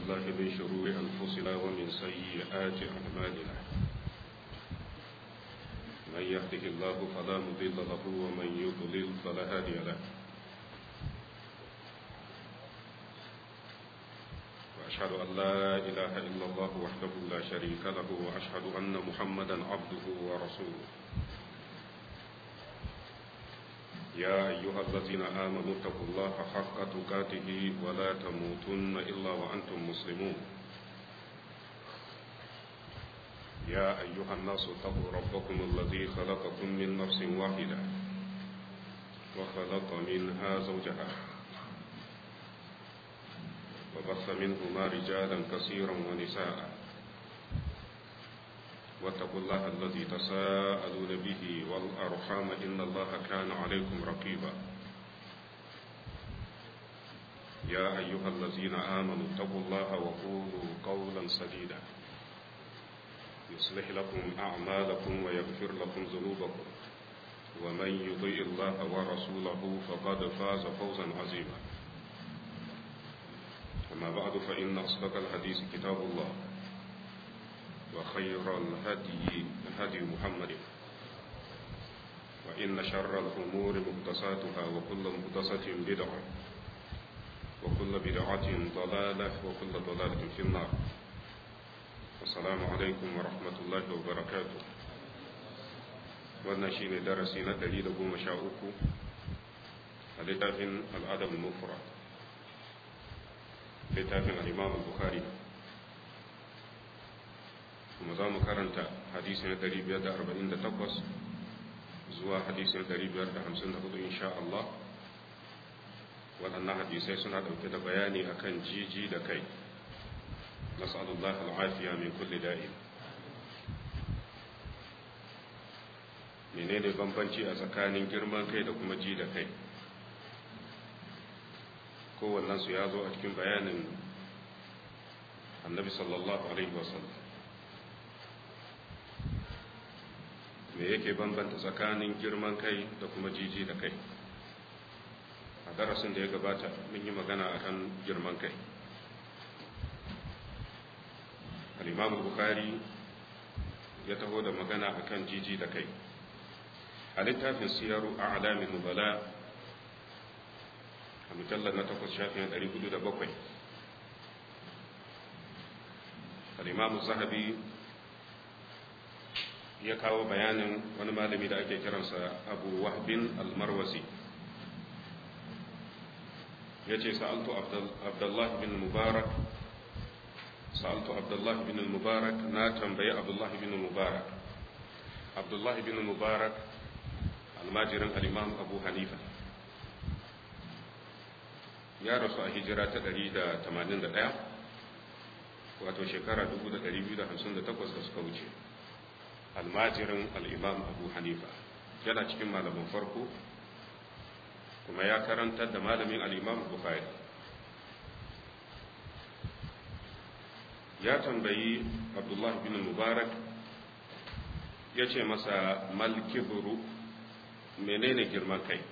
بالله من شرور أنفسنا ومن سيئات أعمالنا من يهده الله فلا مضل له ومن يضلل فلا هادي له وأشهد أن لا إله إلا الله وحده لا شريك له وأشهد أن محمدا عبده ورسوله يا أيها الذين آمنوا اتقوا الله حق تقاته ولا تموتن إلا وأنتم مسلمون يا أيها الناس اتقوا ربكم الذي خلقكم من نفس واحدة وخلق منها زوجها وبث منهما رجالا كثيرا ونساء واتقوا الله الذي تساءلون به والأرحام إن الله كان عليكم رقيبا يا أيها الذين آمنوا اتقوا الله وقولوا قولا سديدا يصلح لكم أعمالكم ويغفر لكم ذنوبكم ومن يطيع الله ورسوله فقد فاز فوزا عظيما أما بعد فإن أصدق الحديث كتاب الله وخير الهدي هدي محمد وإن شر الأمور مقدساتها وكل مقدسة بدعة وكل بدعة ضلالة وكل ضلالة في النار السلام عليكم ورحمة الله وبركاته wannan shine darasi na 113 a littafin al'adab al-mufrad littafin al-imam al-bukhari kuma za mu karanta hadisi na 548 zuwa hadisi na 554 insha Allah waɗannan hadisai suna ɗauke da bayani akan jiji da kai nasalullah al'afiya min kulli da'in menene bambanci a tsakanin girman kai da kuma ji da kai kowannensu ya zo a cikin bayanin annabi sallallahu alaihi wasallam me yake bambanta tsakanin girman kai da kuma jiji da kai a darasin da ya gabata mun yi magana akan girman kai al-imam bukhari ya taho da magana akan jiji da kai a littafin siyaru a alamin nubala a mujallar na takwas shafin 407 al-imam zahabi ya kawo bayanin wani malami da ake kiransa abu wahbin almarwasi ya ce sa'altu abdullahi bin mubarak sa'altu abdullahi bin mubarak na tambayi abdullahi bin mubarak abdullahi bin mubarak almajirin al'imam abu hanifa ya rasu a hijira ta 181 wato shekara 2258 da suka wuce almajirin al'imam abu hanifa yana cikin malamin farko kuma ya karantar da malamin al'imam bukhari ya tambayi abdullah bin mubarak ya ce masa malkiburu menene girman kai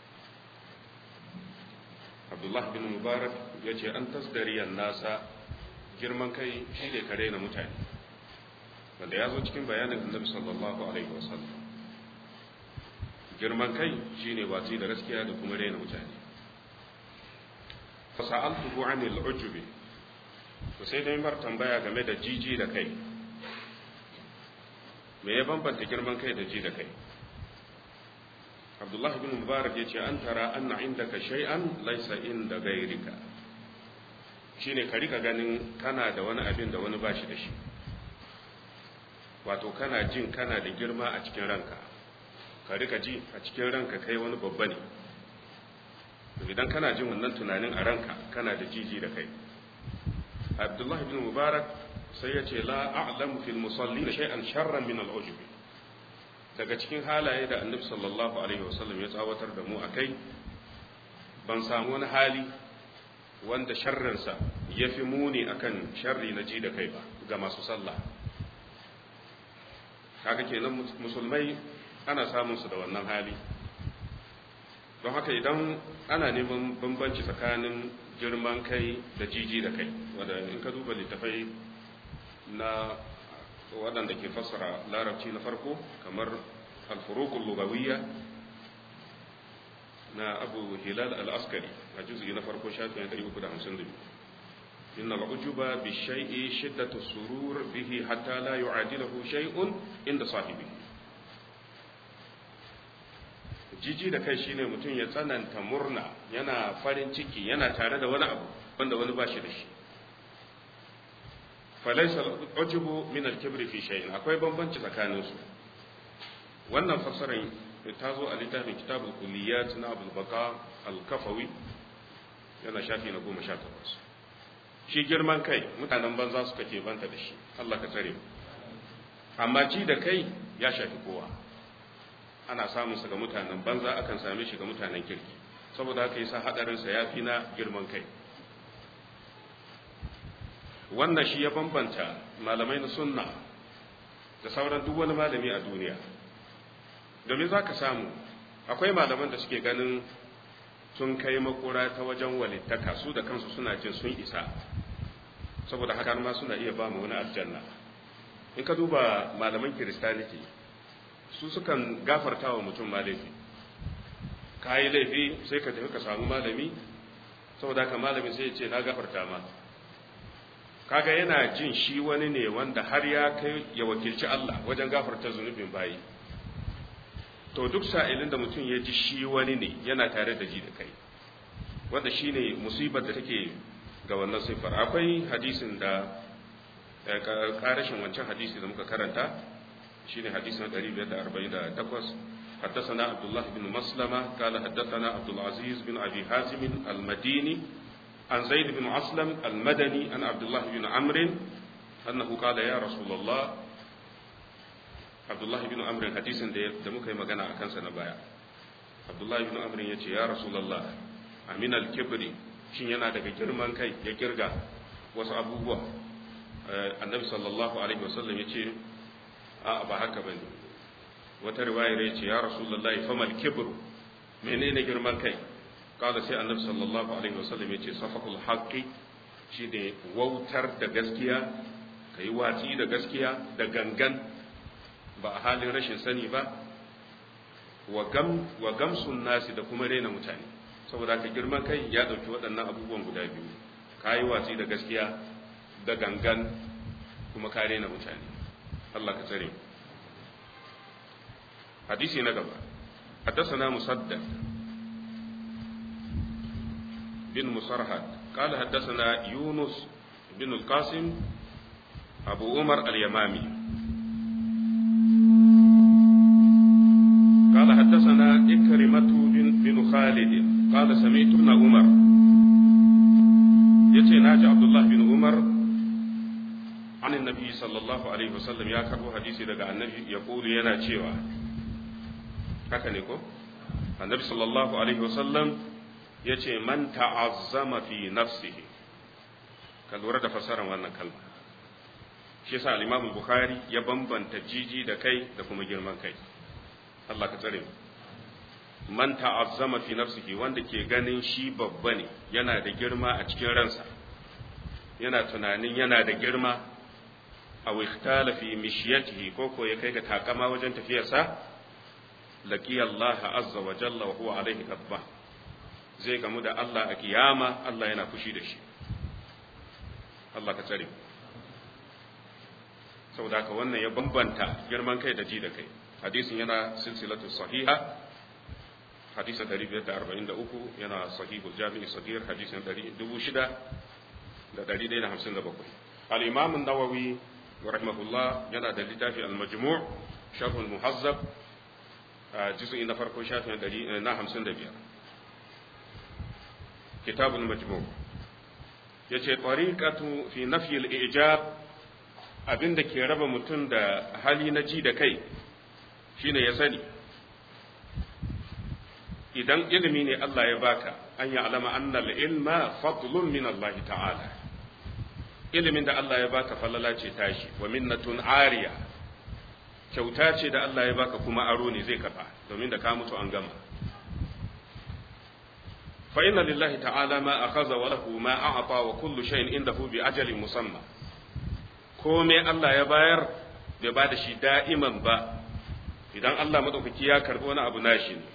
abdullah bin mubarak ya ce an tasdariyar nasa girman kai shi ne kare na mutane wanda ya zo cikin bayanin annabi sallallahu alaihi wasallam girman kai shine watsi da gaskiya da kuma raina mutane fa sa'altuhu anil ujubi to sai dai bar tambaya game da jiji da kai me ya bambanta girman kai da ji da kai Abdullah bin Mubarak yace an tara anna indaka shay'an laysa inda gairika shine ka rika ganin kana da wani abin da wani bashi da shi wato kana jin kana da girma a cikin ranka ka rika ji a cikin ranka kai wani babba ne idan kana jin wannan tunanin a ranka kana da jiji da kai abdullahi bin mubarak sai ya ce la a'lamu fil musallin shay'an sharran min al-ujub daga cikin halaye da annabi sallallahu alaihi wasallam ya tsawatar da mu akai ban samu wani hali wanda sharrinsa ya fi muni akan sharri na ji da kai ba ga masu sallah kaga kenan musulmai ana samun su da wannan hali don haka idan ana neman bambanci tsakanin girman kai da jiji da kai wadda in ka duba littafai na waɗanda ke fassara larabci na farko kamar alfurukul lugawiyya na abu hilal al-askari a juzi na farko shafin 352 inna al'ujuba bi shay'i shiddatu surur bihi hatta la yu'adilahu shay'un inda sahibi jiji da kai shine mutum ya tsananta murna yana farin ciki yana tare da wani abu wanda wani ba shi da shi falaisa al'ujubu min al-kibri fi shay'in akwai bambanci tsakanin su wannan fassarar ta zo a littafin kitabul kulliyat na abul baka al-kafawi yana shafi na goma sha takwas shi girman kai mutanen banza suka ke banta da shi Allah ka tsare amma ji da kai ya shafi kowa ana samun sa ga mutanen banza akan same shi ga mutanen kirki saboda haka yasa hadarin sa yafi na girman kai wannan shi ya bambanta malamai na sunna da sauran duk wani malami a duniya domin za ka samu akwai malaman da suke ganin sun kai makura ta wajen walittaka su da kansu suna jin sun isa saboda haka ma suna iya ba mu wani aljanna in ka duba malaman kiristaniti su sukan gafarta wa mutum ma laifi ka yi laifi sai ka tafi ka samu malami saboda haka malami sai ya ce na gafarta ma kaga yana jin shi wani ne wanda har ya kai ya wakilci Allah wajen gafarta zunubin bayi to duk sa'ilin da mutum ya ji shi wani ne yana tare da ji da kai wanda shi ne musibar da take ga wannan siffar akwai hadisin da karashin wancan hadisi da muka karanta shi ne hadisin 548 حدثنا عبد الله بن مسلمة قال حدثنا عبد العزيز بن أبي حازم المديني عن زيد بن أسلم المدني عن عبد الله بن عمرو أنه قال يا رسول الله abdullahi bin amrin hadisin da muka yi magana a kansa na baya abdullahi bin amrin ya ce ya rasulallah amin al-kibri shin yana daga girman kai ya kirga wasu abubuwa annabi sallallahu alaihi wasallam ya ce a ba haka bane wata riwayar ya ce ya rasulallah famal kibru menene girman kai kada sai annabi sallallahu alaihi wasallam ya ce safakul haqqi shi ne wautar da gaskiya kai watsi da gaskiya da gangan ba a halin rashin sani ba wa gamsun nasi da kuma rena mutane saboda ka girman kai ya ɗauki waɗannan abubuwan guda biyu ka yi watsi da gaskiya da gangan kuma ka rena mutane Allah ka tsare hadisi na gaba حدثنا مسدد بن مسرهد قال حدثنا يونس بن القاسم أبو عمر اليمامي قال حدثنا إكرمة بن, بن خالد قال سمعت ابن عمر يتي ناجي عبد الله بن عمر عن النبي صلى الله عليه وسلم يا كربو حديثي daga annabi يقول yana cewa haka ne ko annabi sallallahu alaihi wasallam yace man ta'azzama fi nafsihi ka lura da fasaran wannan kalma shi yasa al-Imam Bukhari ya bambanta jiji da kai da kuma girman kai Allah ka tsare mu man ta'azzama fi nafsihi wanda ke ganin shi babba ne yana da girma a cikin ransa yana tunanin yana da girma aw ikhtala fi mishyatihi ko ko ya kai ga takama wajen tafiyarsa laqiya Allah azza wa jalla wa huwa alaihi ghadba zai gamu da Allah a kiyama Allah yana fushi da shi Allah ka tsare saboda haka wannan ya bambanta girman kai da ji da kai hadisin yana silsilatu sahiha hadisin 543 yana sahihul jami'i sahih hadisin 6157 al-imam an-nawawi rahimahullah yana da littafi al-majmu' sharh al-muhazzab juz'i na farko shafin na 55 kitab al-majmu' yace tariqatu fi nafyi al-i'jab abinda ke raba mutum da hali na ji da kai shine ya sani idan ilimi ne Allah ya baka an yi alama annal ilma fadlun min Allah ta'ala ilimin da Allah ya baka falala ce tashi wa minnatun ariya kyauta ce da Allah ya baka kuma aro ne zai kafa domin da ka mutu an gama fa inna lillahi ta'ala ma akhadha wa lahu ma a'ta wa kullu shay'in indahu bi ajalin musamma komai Allah ya bayar bai ba da shi da'iman ba idan Allah madaukaki ya karbi wani abu nashi ne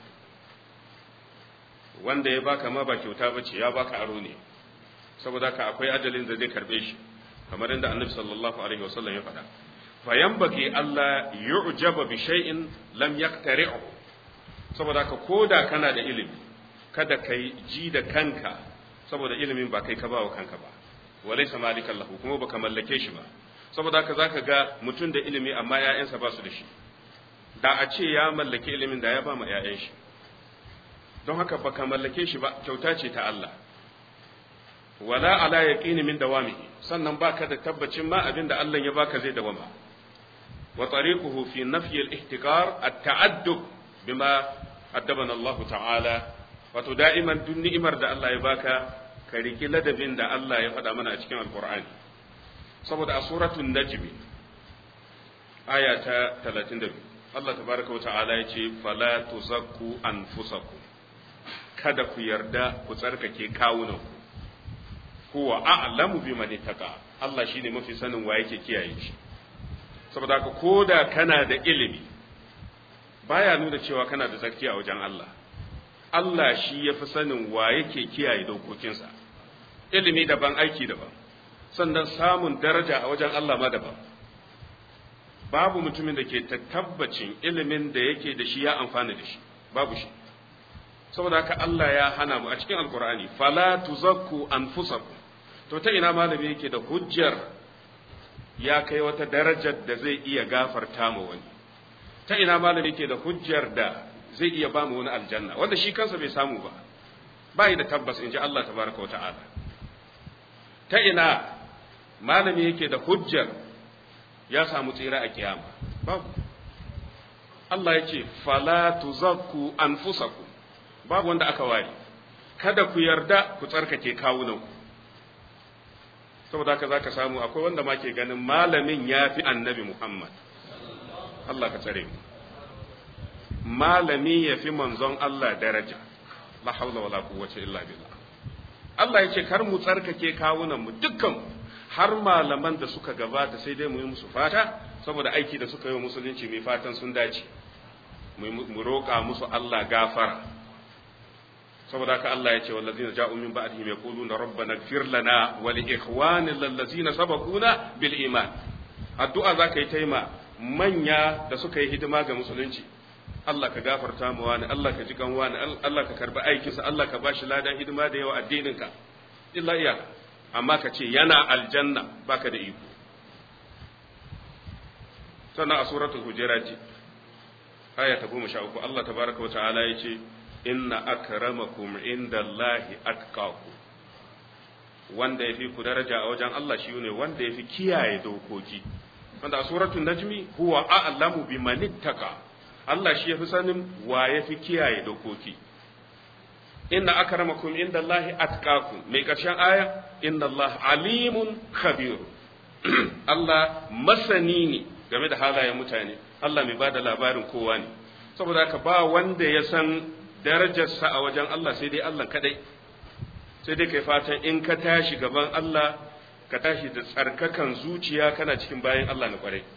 wanda ya baka ma ba kyauta bace ya baka aro ne saboda ka akwai ajalin da zai karbe shi kamar inda annabi sallallahu alaihi wasallam ya faɗa fa yanbaghi Allah yu'jaba bi shay'in lam yaqtari'u saboda ka koda kana da ilimi kada kai ji da kanka saboda ilimin ba kai ka ba wa kanka ba walaysa malikan lahu kuma baka mallake shi ba saboda haka zaka ga mutum da ilimi amma ƴaƴansa ba su da shi da a ce ya mallake ilimin da ya ba ma ƴaƴan shi don haka baka mallake shi ba kyauta ce ta Allah wala ala yaqini min dawamihi sannan baka da tabbacin ma abin da Allah ya baka zai dawama wa tariquhu fi nafyi al-ihtiqar at-ta'addub bima addabana Allah ta'ala wato da'iman duk ni'imar da Allah ya baka ka riki ladabin da Allah ya faɗa mana a cikin alqur'ani saboda a suratul najm aya ta 32 Allah tabaraka wa ta'ala ya ce fala tuzakku anfusakum kada ku yarda ku tsarkake kawunanku huwa a'lamu biman ittaqa Allah shine mafi sanin wa yake kiyaye shi saboda haka koda kana da ilimi baya nuna cewa kana da tsarki a wajen Allah Allah shi yafi sanin wa yake kiyaye dokokinsa ilimi daban aiki daban sannan samun daraja a wajen Allah ma daban babu mutumin da ke tabbacin ilimin da yake da shi ya amfana da shi babu shi saboda haka Allah ya hana mu a cikin alkur'ani fala tuzakku anfusakum to ta ina malami yake da hujjar ya kai wata darajar da zai iya gafarta ma wani ta ina malami yake da hujjar da zai iya ba mu wani aljanna wanda shi kansa bai samu ba bai da tabbas in ji Allah tabaraka wa ta'ala ta ina malami yake da hujjar ya samu tsira a kiyama babu Allah ya ce fala tuzakku anfusakum babu wanda aka ware kada ku yarda ku tsarkake kawunanku saboda haka zaka samu akwai wanda ma ke ganin malamin ya fi annabi Muhammad Allah ka tsare mu malami ya fi manzon Allah daraja la haula wala quwwata illa billah Allah ya ce kar mu tsarkake kawunan mu dukkan har malaman da suka gabata sai dai mu yi musu fata saboda aiki da suka yi wa musulunci mai fatan sun dace mu roƙa musu Allah gafara saboda haka Allah ya ce wallazina ja'u min ba'dihim yaquluna rabbana ighfir lana wa li ikhwanina allazina sabaquna bil iman addu'a zaka yi taima manya da suka yi hidima ga musulunci Allah ka gafarta mu wani Allah ka ji kan wani Allah ka karbi aikinsa Allah ka bashi ladan hidima da yawa addininka illa iya amma ka ce yana aljanna baka da iko sannan a suratul hujurat aya ta goma sha uku Allah tabaraka wa ta'ala ya ce inna akramakum indallahi atqakum wanda yafi ku daraja a wajen Allah shi ne wanda yafi kiyaye dokoki wanda a suratul najmi huwa a'lamu biman ittaqa Allah shi yafi sanin wa yafi kiyaye dokoki inna akramakum indallahi atqakum mai karshen aya inna Allah alimun khabir Allah masani ne game da halayen mutane Allah mai bada labarin kowa ne saboda haka ba wanda ya san darajarsa a wajen Allah sai dai Allah kadai sai dai kai fatan in ka tashi gaban Allah ka tashi da tsarkakan zuciya kana cikin bayan Allah na kwarai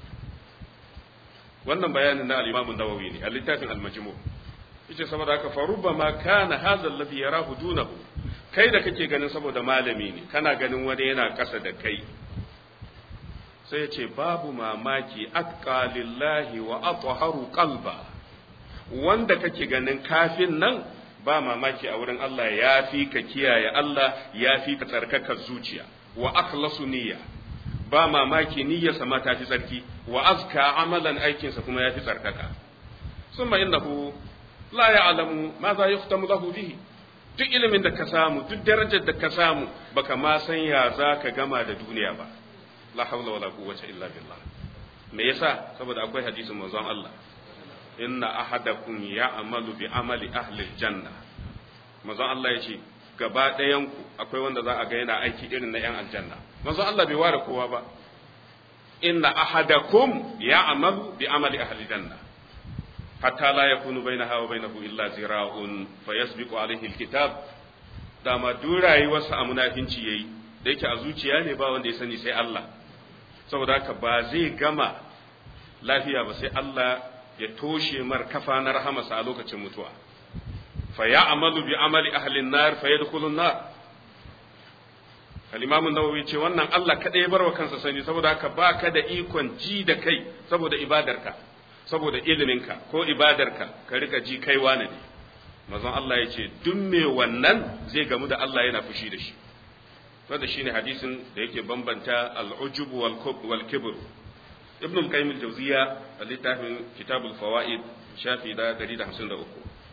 wannan bayanin na al-Imam an-Nawawi ne a littafin al-Majmu' yace saboda haka fa rubbama kana hadha alladhi yarahu dunahu kai da kake ganin saboda malami ne kana ganin wani yana kasa da kai sai yace babu mamaki atqa lillahi wa atharu qalba wanda kake ganin kafin nan ba mamaki a wurin Allah ya fi ka kiyaye Allah ya fi ka tsarkaka zuciya wa akhlasu niyya ba mamaki niyyarsa ma ta fi tsarki wa azka amalan aikinsa kuma ya fi tsarkaka summa innahu la ya'lamu ma za yuhtamu lahu bihi duk ilimin da ka samu duk darajar da ka samu baka ma san ya za ka gama da duniya ba la hawla wala quwwata illa billah me yasa saboda akwai hadisin manzon Allah inna ahadakum ya'malu bi amali ahli janna manzon Allah yace gaba ɗayan ku akwai wanda za a ga yana aiki irin na yan aljanna manzon Allah bai ware kowa ba inna ahadakum ya'malu bi amali ahli janna hatta la yakunu bainaha wa bainahu illa zira'un fayasbiqu alayhi alkitab dama duk rayuwarsa a munafinci yayi da yake a zuciya ne ba wanda ya sani sai Allah saboda haka ba zai gama lafiya ba sai Allah ya toshe mar kafa na rahamarsa a lokacin mutuwa fa ya'malu bi amali ahli an-nar fa yadkhulu an-nar al-imam an-nawawi ce wannan Allah kadai ya barwa kansa sani saboda haka baka da ikon ji da kai saboda ibadarka saboda iliminka ko ibadarka ka rika ji kai wane ne mazan Allah ya ce duk me wannan zai gamu da Allah yana fushi da shi wanda shine hadisin da yake bambanta al-ujub wal kibr ibn al-qayyim al-jawziya a littafin kitab al-fawaid shafi da 153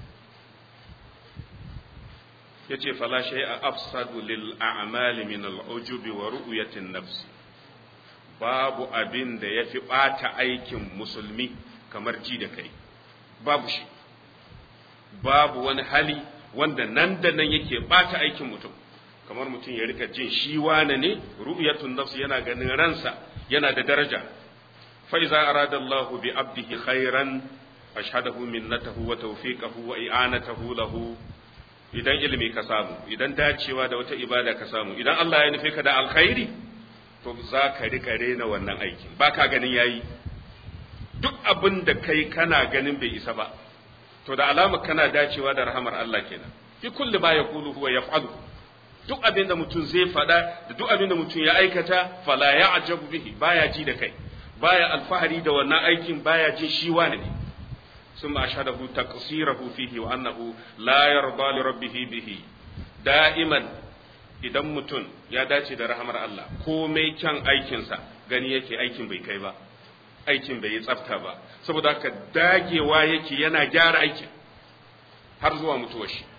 yace fala shay'a afsadu lil a'mali min al-ujub wa ru'yati an-nafs babu abin da yafi bata aikin musulmi kamar ji da kai babu shi babu wani hali wanda nan da nan yake bata aikin mutum kamar mutum ya rika jin shi wane ne ru'yatun nafs yana ganin ransa yana da daraja fa iza arada Allahu bi abdihi khairan ashhadahu minnatahu wa tawfiqahu wa i'anatahu lahu idan ilimi ka samu idan dacewa da wata ibada ka samu idan Allah ya nufe ka da alkhairi to za ka rika rena wannan aikin ba ka ganin yayi duk abin da kai kana ganin bai isa ba to da alama kana dacewa da rahamar Allah kenan fi kulli ma yaqulu huwa yaf'alu duk abin da mutum zai faɗa da duk abin da mutum ya aikata fala ya'jabu bihi baya ji da kai baya alfahari da wannan aikin baya jin shi wani ne ثم أشهده تقصيره فيه وأنه لا يرضى لربه به دائما idan mutum ya dace da rahamar Allah komai kyan aikinsa gani yake aikin bai kai ba aikin bai yi tsafta ba saboda haka dagewa yake yana gyara aikin har zuwa mutuwar shi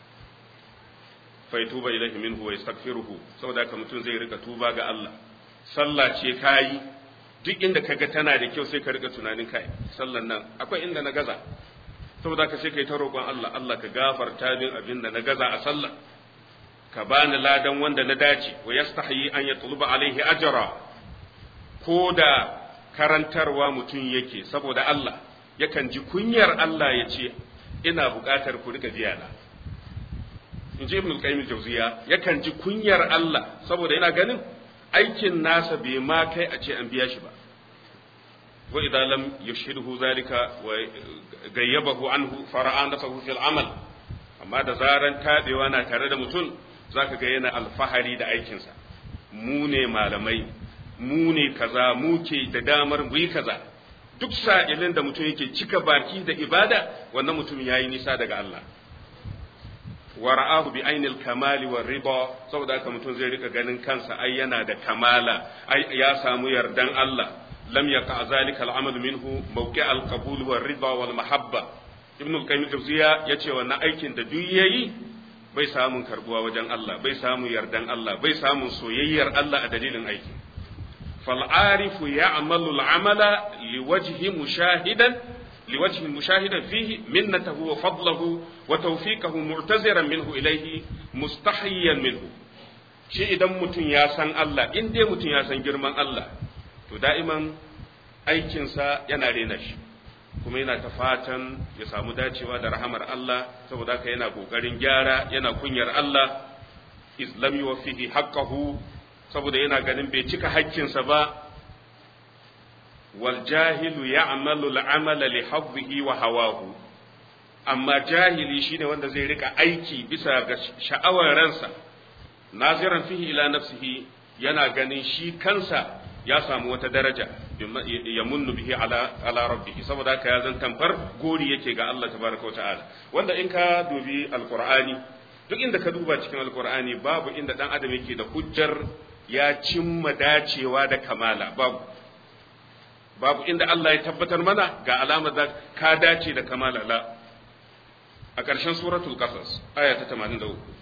fa tuba ilaihi minhu wa yastaghfiruhu saboda haka mutum zai rika tuba ga Allah sallah ce kayi duk inda kaga tana da kyau sai ka rika tunanin kai sallan nan akwai inda na gaza saboda haka sai kai ta roƙon Allah Allah ka gafarta min abin da na gaza a sallah ka bani ladan wanda na dace wa yastahi an yatluba alaihi ajra ko da karantarwa mutum yake saboda Allah yakan ji kunyar Allah ya ce ina buƙatar ku rika biya na in ji ibn al-qayyim jawziya yakan ji kunyar Allah saboda yana ganin aikin nasa bai ma kai a ce an biya shi ba wa idan lam yushhidhu zalika wa gayyabahu anhu fara'a nafahu fil amal amma da zaran tabewa na tare da mutum zaka ga yana alfahari da aikinsa mu ne malamai mu ne kaza mu ke da damar mu yi kaza duk sa'ilin da mutum yake cika baki da ibada wannan mutum yayi nisa daga Allah wa ra'ahu bi ainil kamali wa riba saboda haka mutum zai rika ganin kansa ai yana da kamala ai ya samu yardan Allah lam yaqa zalika al-amal minhu mawqi' al-qabul wa riba wal mahabba ibn al-qayyim jawziya yace wannan aikin da duk yayi bai samun karbuwa wajen Allah bai samu yardan Allah bai samun soyayyar Allah a dalilin aiki fal arifu ya'malu al-amala liwajhi mushahidan لوجه مشاهدا فيه منته وفضله وتوفيقه معتذرا منه إليه مستحيا منه shi idan mutum ya san Allah in dai mutum ya san girman Allah to da'iman aikinsa yana rena shi kuma yana ta fatan ya samu dacewa da rahamar Allah saboda haka yana kokarin gyara yana kunyar Allah islam yuwaffihi haqqahu saboda yana ganin bai cika haƙƙinsa ba والجاهل يعمل العمل لحظه وهواه amma jahili shine wanda zai rika aiki bisa ga sha'awar ransa naziran fihi ila nafsihi yana ganin shi kansa ya samu wata daraja ya munnu bihi ala ala rabbihi saboda haka ya zan tamfar gori yake ga Allah tabaraka ta'ala wanda in ka dubi alqur'ani duk inda ka duba cikin alqur'ani babu inda dan adam yake da hujjar ya cimma dacewa da kamala babu babu inda Allah ya tabbatar mana ga alamar da ka dace da kamala la a ƙarshen suratul qasas aya ta 83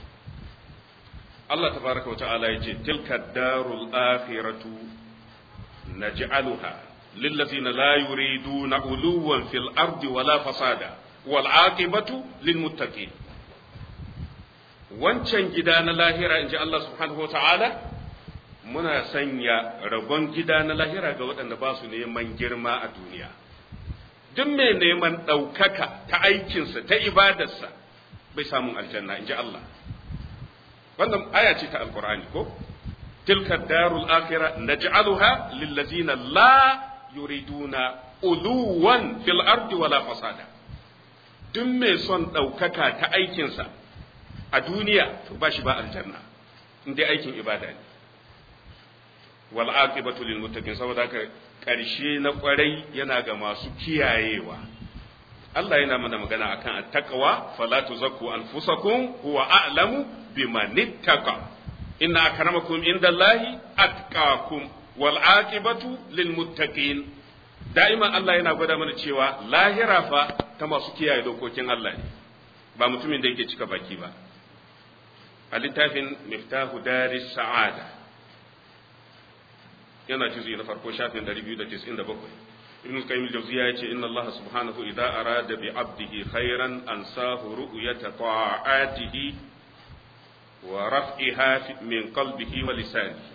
Allah tabaraka wa ta'ala yace tilka darul akhiratu naj'aluha lillazina la yuriduna uluwan fil ardi wala fasada wal aqibatu lil muttaqin wancan gida na lahira inji Allah subhanahu wa ta'ala muna sanya rabon gida na lahira ga waɗanda ba su neman girma a duniya duk mai neman ɗaukaka ta aikinsa ta ibadarsa bai samun aljanna in ji Allah wannan aya ce ta alkur'ani ko tilka darul akhirah naj'aluha lillazina la yuriduna uluwan fil ardi wala fasada duk mai son ɗaukaka ta aikinsa a duniya to ba shi ba aljanna in dai aikin ibada ne wal aqibatu lil muttaqin saboda haka ƙarshe na ƙwarai yana ga masu kiyayewa Allah yana mana magana akan attaqwa fala tuzakku anfusakum huwa a'lamu biman ittaqa inna akramakum indallahi atqakum wal aqibatu lil muttaqin da'iman Allah yana gwada mana cewa lahira fa ta masu kiyaye dokokin Allah ne ba mutumin da yake cika baki ba a littafin miftahu daris sa'ada yana juzi na farko shafin 297 ibn qayyim al-jawziya yace inna Allah subhanahu idza arada bi 'abdihi khairan ansahu ru'yata ta'atihi wa raf'iha min qalbihi wa lisanihi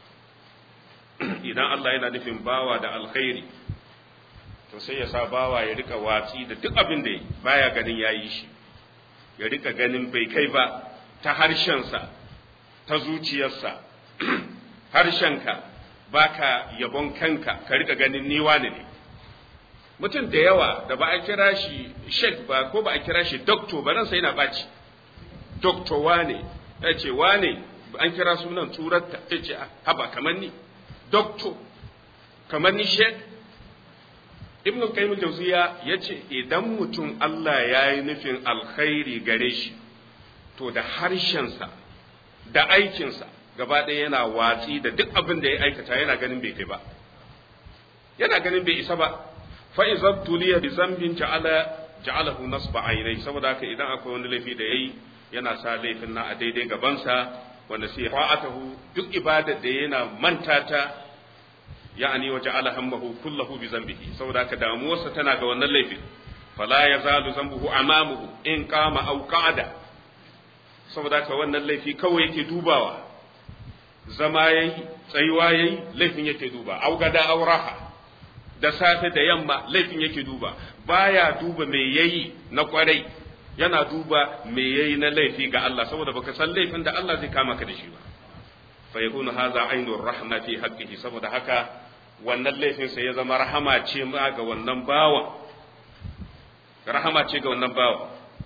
idan Allah yana nufin bawa da alkhairi to sai ya sa bawa ya rika watsi da duk abin da baya ganin yayi shi ya rika ganin bai kai ba ta harshensa ta zuciyarsa harshenka baka yabon kanka ka rika ganin ni wane ne mutum da yawa da ba a kira shi sheik ba ko ba a kira shi doktor ba nan sai na baci doktor wane ya ce wane an kira sunan turatta ya ce haba kamar ni doktor kamar ni sheik ibn qayyim jawziya ya ce idan mutum Allah ya yi nufin alkhairi gare shi to da harshensa da aikinsa gaba ɗaya yana watsi da duk abin da ya aikata yana ganin bai kai ba yana ganin bai isa ba fa iza tuliya bi zambin ja'ala ja'alahu nasba aynai saboda haka idan akwai wani laifi da yayi yana sa laifin na a daidai gabansa wanda sai fa'atahu duk ibadar da yana manta ta ya'ani wa ja'ala hammahu kullahu bi zambihi saboda haka damuwarsa tana ga wannan laifin fala yazalu zambuhu amamuhu in qama aw qa'ada saboda haka wannan laifi kawai yake dubawa zama yayi tsayuwa yayi laifin yake duba au gada au raha da safe da yamma laifin yake duba baya duba me yayi na kwarai yana duba me yayi na laifi ga Allah saboda baka san laifin da Allah zai kama ka da shi ba fa yakunu hadha ainur rahma fi haqqihi saboda haka wannan laifin sai ya zama rahama ce ma ga wannan bawa rahama ce ga wannan bawa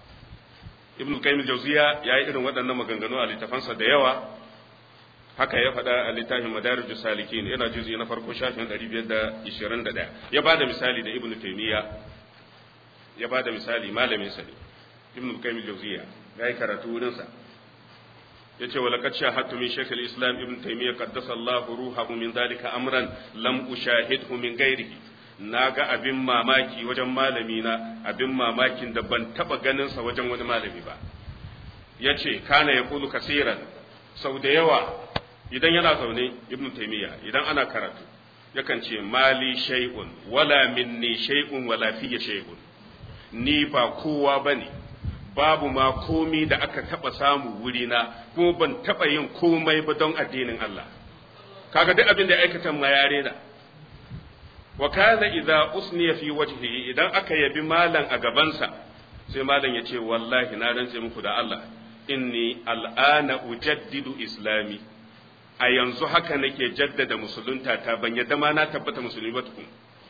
ibn qayyim al-jawziya yayi irin waɗannan maganganu a littafansa da yawa haka ya faɗa a littafin madarij salikin yana juzi na farko shafin 521 ya bada misali da ibn taymiya ya bada misali malamin sa ibn qayyim al-jawziya yayi karatu wurin sa yace wa laqad shahadtu min shaykh al-islam ibn taymiya qaddasa Allahu ruhahu min dhalika amran lam ushahidhu min ghairihi na ga abin mamaki wajen malami na abin mamakin da ban taba ganin sa wajen wani malami ba yace kana yaqulu kaseeran sau da yawa idan yana zaune ibnu taymiya idan ana karatu yakan ce mali shay'un wala minni shay'un wala fiye shay'un ni ba kowa bane babu ma komi da aka taba samu wurina kuma ban taba yin komai ba don addinin Allah kaga duk abin da aikata ma yare da wa kana idza usniya fi wajhihi idan aka yabi malan a gabansa sai malan ya ce wallahi na rantse muku da Allah inni al'ana ujaddidu islami a yanzu haka nake jaddada musulunta ta ban yadda ma na tabbata musulmi ba tukun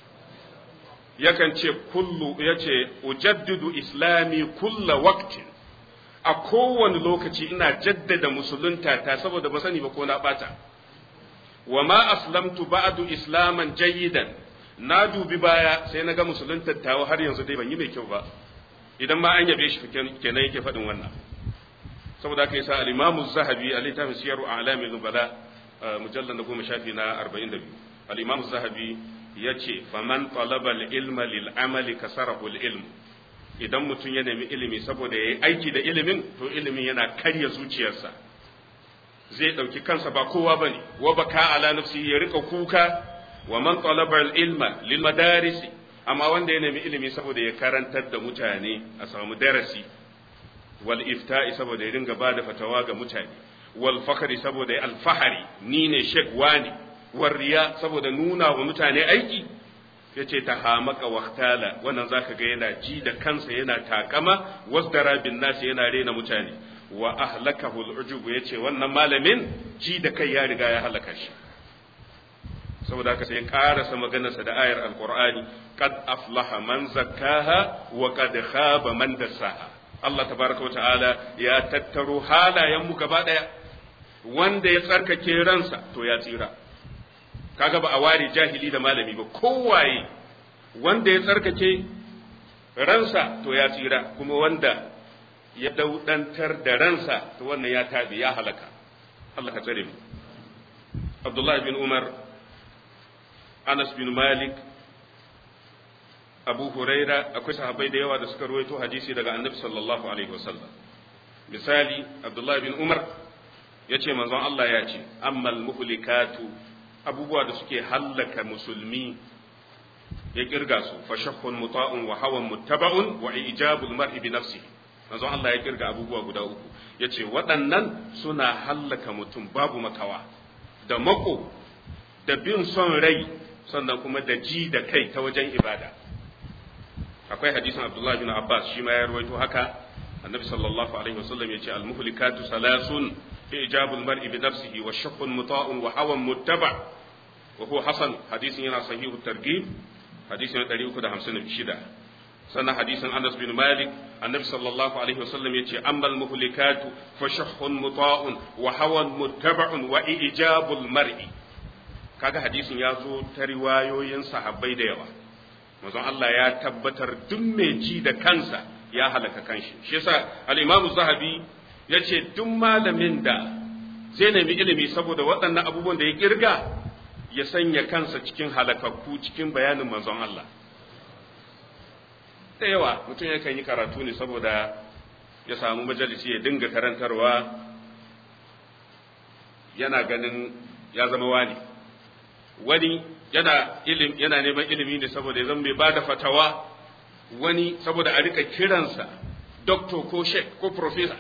yakan ce kullu yace ujaddidu islami kulla waqtin a kowane lokaci ina jaddada musulunta ta saboda ba sani ba ko na bata wa ma aslamtu ba'du islaman jayyidan na dubi baya sai na ga musulunta tawa har yanzu dai ban yi mai kyau ba idan ma an yabe shi kenan yake faɗin wannan saboda haka yasa al-Imam az-Zahabi a littafin Siyaru A'lamin Nubala mujallal na goma shafi na 42 al-Imam az-Zahabi yace faman talaba al-ilma lil amali kasarahu al-ilm idan mutum ya nemi ilimi saboda yayi aiki da ilimin to ilimin yana karya zuciyarsa zai dauki kansa ba kowa bane wa baka ala nafsihi ya rika kuka wa man talaba al-ilma lil madaris amma wanda ya nemi ilimi saboda ya karantar da mutane a samu darasi wal ifta'i saboda ya dinga bada fatawa ga mutane wal fakhri saboda ya alfahari ni ne shek wani war riya saboda nuna wa mutane aiki yace ta hamaka waktala wannan zaka ga yana ji da kansa yana takama wasdara bin nasi yana rena mutane wa ahlakahu al-ujub yace wannan malamin ji da kai ya riga ya halaka shi saboda haka sai karasa maganarsa da ayar alqur'ani qad aflaha man zakkaha wa qad khaba man dassaha Allah tabaraka wa ta'ala ya tattaro halayen mu gaba daya wanda ya tsarkake ransa to ya tsira kaga ba a ware jahili da malami ba kowaye wanda ya tsarkake ransa to ya tsira kuma wanda ya daudantar da ransa to wannan ya tabi ya halaka Allah ka tsare mu Abdullah bin Umar Anas bin Malik Abu Huraira akwai sahabbai da yawa da suka ruwaito hadisi daga Annabi sallallahu alaihi wasallam misali Abdullah bin Umar yace manzon Allah ya ce ammal muhlikatu abubuwa da suke hallaka musulmi ya kirga su fa shakhun muta'un wa hawan muttaba'un wa ijabul mar'i bi nafsihi manzon Allah ya kirga abubuwa guda uku yace waɗannan suna hallaka mutum babu makawa da mako da bin son rai sannan kuma da ji da kai ta wajen ibada akwai hadisin Abdullah bin Abbas shi ma ya rawaito haka annabi sallallahu alaihi wasallam yace al muhlikatu salasun ijabul mar'i bi nafsihi wa shakhun muta'un wa hawan muttaba' وهو حسن حديث هنا صحيح الترغيب حديث 356 سنة حديث أنس بن مالك النبي صلى الله عليه وسلم يتي أما المهلكات فشح مطاع وهوى متبع وإجاب المرء kaga hadisin ya zo ta riwayoyin sahabbai da yawa manzon Allah ya tabbatar duk mai ji da kansa ya halaka kanshi shi yasa al-Imam Zahabi yace duk malamin da zai nemi ilimi saboda waɗannan abubuwan da ya kirga ya sanya kansa cikin halakakku cikin bayanin manzon Allah da yawa mutum yakan yi karatu ne saboda ya samu majalisi ya dinga karantarwa yana ganin ya zama wani wani yana ilim yana neman ilimi ne saboda ya zama mai bada fatawa wani saboda a rika kiransa doctor ko sheikh ko professor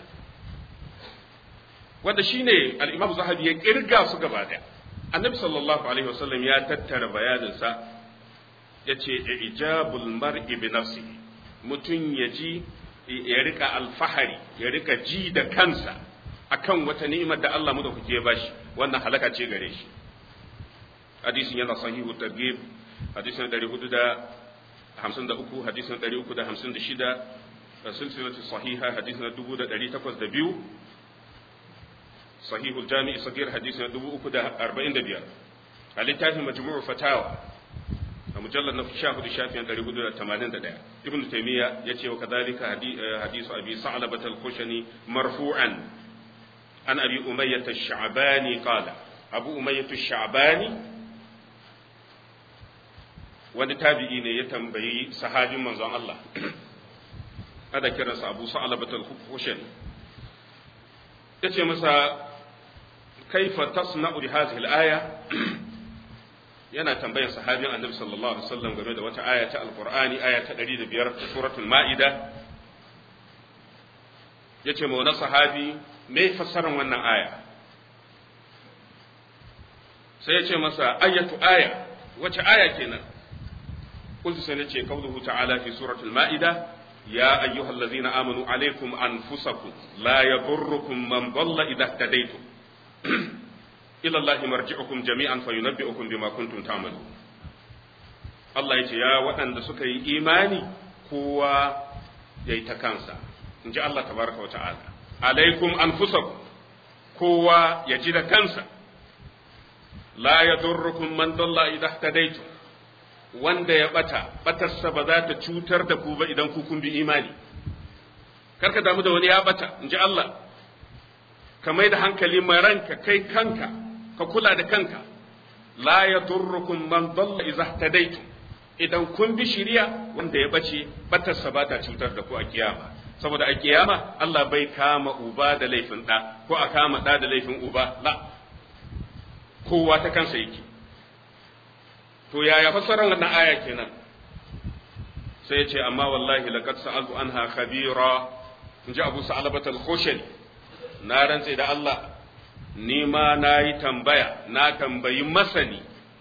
wanda shine al-imam zahabi ya kirga su gaba daya annabi sallallahu alaihi wasallam ya tattara bayaninsa ya ce ijabul mar'i bi nafsihi mutum ya ji ya rika alfahari ya rika ji da kansa akan wata ni'imar da Allah madaukake ya bashi wannan halaka ce gare shi hadisin yana sahihu targhib hadisin 453 hadisin 356 silsilatu sahiha hadisin 1802 صحيح الجامع الصغير حديث دبو أكو ده أربعين دبيار الاتاف مجموع فتاوى مجلد نفس شاهد الشافعي عند رجل الثمانين ده ابن تيمية يتي وكذلك حديث أبي ثعلبة الخشني مرفوعا عن أبي أمية الشعباني قال أبو أمية الشعباني wani tabi'i ne ya tambayi sahabin manzon Allah ada kiransa Abu Sa'labatul Khushani yace masa kaifa tasna'u bi hadhihi al-aya yana tambayan sahabin annabi sallallahu alaihi wasallam game da wata aya ta alqur'ani aya ta 105 ta suratul ma'ida yace ma wani sahabi me fassaran wannan aya sai yace masa ayatu aya wace aya kenan قلت سنتي قوله تعالى في سورة المائدة يا أيها الذين آمنوا عليكم أنفسكم لا يضركم من ضل إذا اهتديتم إلى الله مرجعكم جميعا فينبئكم بما كنتم تعملون Allah ya ce, Ya waɗanda suka yi imani kowa ya yi ta kansa, in ji Allah tabaraka wa ta'ala, alaikum an kowa ya ji da kansa, la ya durrukum man dalla idan tadaitu wanda ya bata batarsa ba za ta cutar da ku ba idan ku kun bi imani karka damu da wani ya bata in ji Allah ka mai da hankali mai ranka kai kanka ka kula da kanka la yadurrukum man dalla idza tadaitu idan kun bi shiriya wanda ya bace batarsa ba ta cutar da ku a kiyama saboda a kiyama Allah bai kama uba da laifin da ko a kama da da laifin uba la kowa ta kansa yake to yaya fassarar wannan aya kenan sai ya ce amma wallahi laqad sa'altu anha khabira inji Abu Sa'labat al-Khushani na rantse da Allah ni ma nayi tambaya na tambayi masani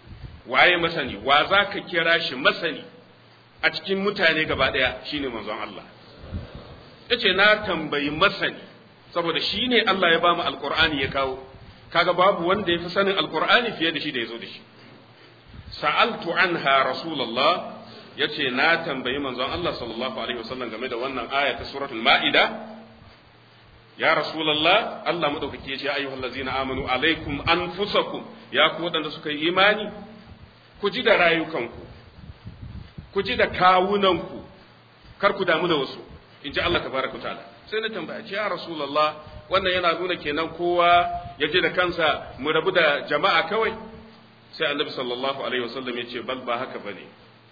waye masani wa za ka kira shi masani a cikin mutane gaba ɗaya shine manzon Allah yace na tambayi masani saboda shine Allah ya bamu alqur'ani ya kawo kaga babu wanda ya fi sanin alqur'ani fiye da shi da yazo da shi sa'altu anha rasulullah yace na tambayi manzon Allah sallallahu alaihi wasallam game da wannan aya ta suratul ma'ida ya rasulullah Allah madaukake ya ce ayyuhal ladzina amanu alaikum anfusakum ya ku wadanda suka yi imani ku ji da rayukanku ku ji da kawunanku kar ku damu da wasu in ji Allah tabaraka ta'ala sai na tambaya ce ya rasulullah wannan yana nuna kenan kowa ya ji da kansa mu rabu da jama'a kawai sai annabi sallallahu alaihi wasallam ya ce bal ba haka bane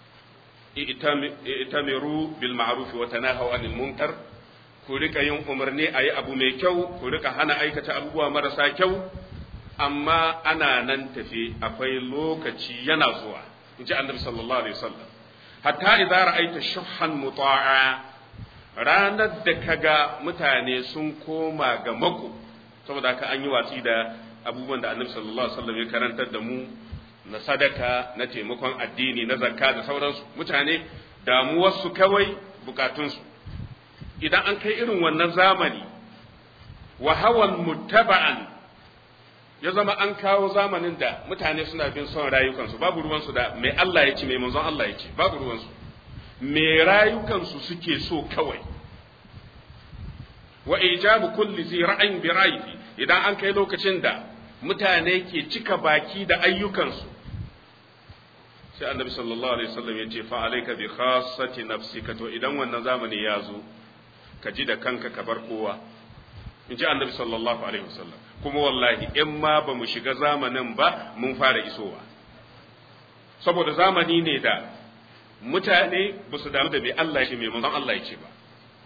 itamiru bil ma'ruf wa tanahaw anil munkar ku rika yin umarni ayi abu mai kyau ku rika hana aikata abubuwa marasa kyau amma ana nan tafi akwai lokaci yana zuwa in ji annabi sallallahu alaihi wasallam hatta idza ra'aita shuhhan muta'a ranar da kaga mutane sun koma ga mako saboda haka an yi watsi da abubuwan da annabi sallallahu alaihi wasallam ya karantar da mu na sadaka na taimakon addini na zakka da sauransu mutane damuwarsu kawai bukatunsu idan an kai irin wannan zamani wa hawan muttaba'an ya zama an kawo zamanin da mutane suna bin son rayukansu babu ruwansu da mai Allah ya ce mai manzon Allah ya ce babu ruwansu mai rayukansu suke so kawai wa ijabu kulli zi ra'ayin bi ra'yihi idan an kai lokacin da mutane ke cika baki da ayyukansu sai annabi sallallahu alaihi wasallam ya ce fa alayka bi khassati nafsika to idan wannan zamani ya zo ka ji da kanka ka bar kowa in ji annabi sallallahu alaihi wasallam kuma wallahi in ma ba mu shiga zamanin ba mun fara isowa saboda zamani ne da mutane ba su damu da mai Allah ya ce mai manzon Allah ya ce ba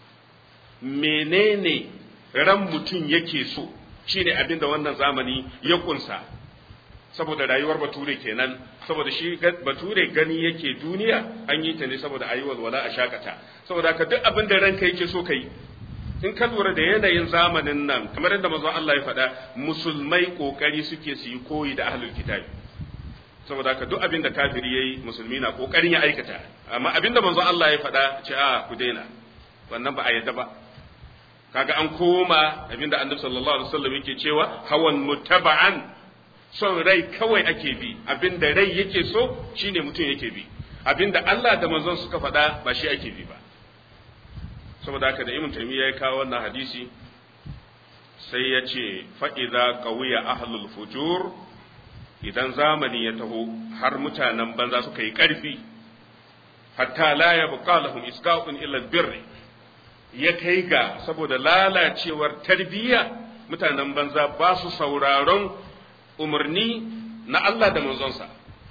menene ran mutum yake so shine abin da wannan zamani ya kunsa saboda rayuwar bature kenan saboda shi bature gani yake duniya an yi ta ne saboda ayi walwala a shakata saboda ka duk abin da ranka yake so kai in ka lura da yanayin zamanin nan kamar yadda manzon Allah ya faɗa musulmai kokari suke su yi koyi da ahlul kitabi saboda ka duk abin da kafiri yayi musulmi na kokarin ya aikata amma abin da manzon Allah ya faɗa ce a ku daina wannan ba a yadda ba kaga an koma abinda annabi sallallahu alaihi wasallam yake cewa hawan mutaba'an son rai kawai ake bi abinda rai yake so shine mutum yake bi abinda Allah da manzon suka faɗa ba shi ake bi ba saboda haka da Ibn Taymiyyah ya kawo wannan hadisi sai ya ce fa idza qawiya ahlul fujur idan zamani ya taho har mutanen banza suka yi ƙarfi hatta la yabqa lahum isqa'un illa birri ya kai ga saboda lalacewar tarbiyya mutanen banza ba su sauraron umarni na Allah da manzonsa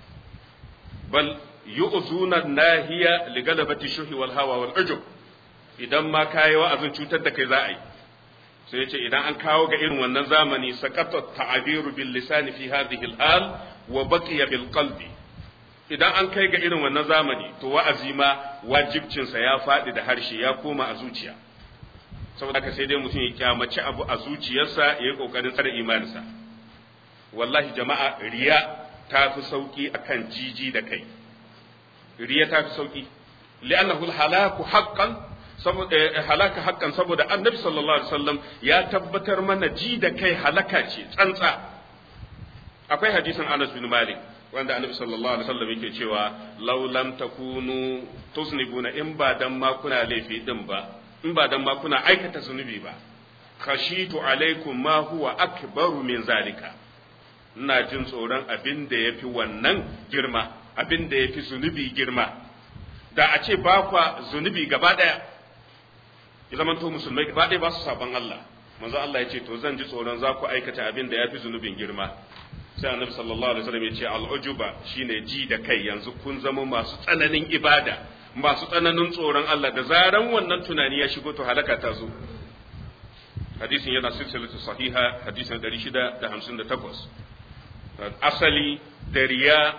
bal yu'zuna nahiya li galabati shuhi wal hawa wal ujub idan ma kai wa'azin cutar da kai za a yi sai yace idan an kawo ga irin wannan zamani sakata ta'abiru bil lisani fi hadhihi al hal wa baqiya bil qalbi idan an kai ga irin wannan zamani to wa'azi ma wajibcinsa ya faɗi da harshe ya koma a zuciya saboda haka sai dai mutum ya kyamaci abu a zuciyarsa ya yi ƙoƙarin tsare imaninsa wallahi jama'a riya ta fi sauƙi akan jiji da kai riya ta fi sauƙi li'annahu halaku haqqan saboda halaka haqqan saboda annabi sallallahu alaihi wasallam ya tabbatar mana ji da kai halaka ce tsantsa akwai hadisin Anas bin Malik wanda annabi sallallahu alaihi wasallam yake cewa law lam takunu tusnibuna in ba dan ma kuna laifi din ba in ba dan ma kuna aikata zunubi ba khashitu alaikum ma huwa akbaru min zalika ina jin tsoron abin da yafi wannan girma abin da yafi zunubi girma da a ce ba kwa zunubi gaba daya ya zamanto musulmai gaba daya ba su saban Allah manzo Allah ya ce to zan ji tsoron za ku aikata abin da yafi zunubin girma sai annabi sallallahu alaihi wasallam ya ce al'ujuba shine ji da kai yanzu kun zama masu tsananin ibada masu tsananin tsoron Allah da zaran wannan tunani ya shigo to halaka ta zo hadisin yana silsilatu sahiha hadisin 658 asali da riya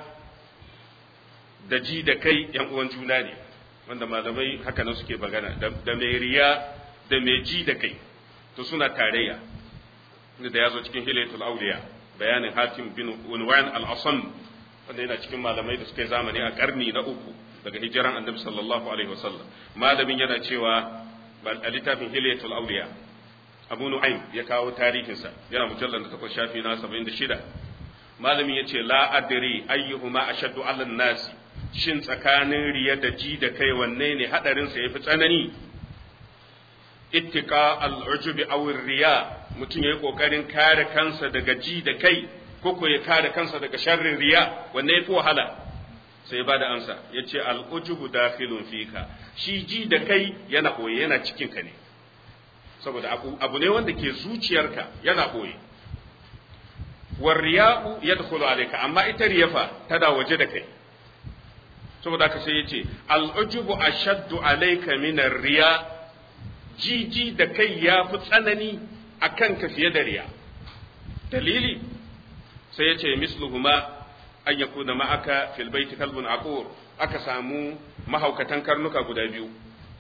da ji da kai yan uwan juna ne wanda malamai haka nan suke magana da mai riya da mai ji da kai to suna tarayya da ya zo cikin hilayatul auliya bayanin hatim bin unwan al-asam wanda yana cikin malamai da suka yi zamani a karni na uku daga hijiran annabi sallallahu alaihi wasallam malamin yana cewa a littafin hilyatul awliya abu nu'aym ya kawo tarihinsa yana mujallar da takwas shafi na 76 malamin ya ce la adri ayyuhuma ashaddu ala nasi shin tsakanin riya da ji da kai wanne ne hadarin sa yafi tsanani ittika al-ujubi aw riya mutum yayi kokarin kare kansa daga ji da kai ko ko ya kare kansa daga sharrin riya wanne yafi wahala sai ba da amsa yace al-ujubu dakhilun fika shi ji da kai yana koyi yana cikin ka ne saboda abu ne wanda ke zuciyarka yana koyi war riya'u yadkhulu alayka amma ita riyafa tana waje da kai saboda haka sai yace al-ujubu ashaddu alayka min ar-riya jiji da kai ya fi tsanani akan ka fiye da riya dalili sai yace misluhuma an yakuna ma'aka fil baiti kalbun aqur aka samu mahaukatan karnuka guda biyu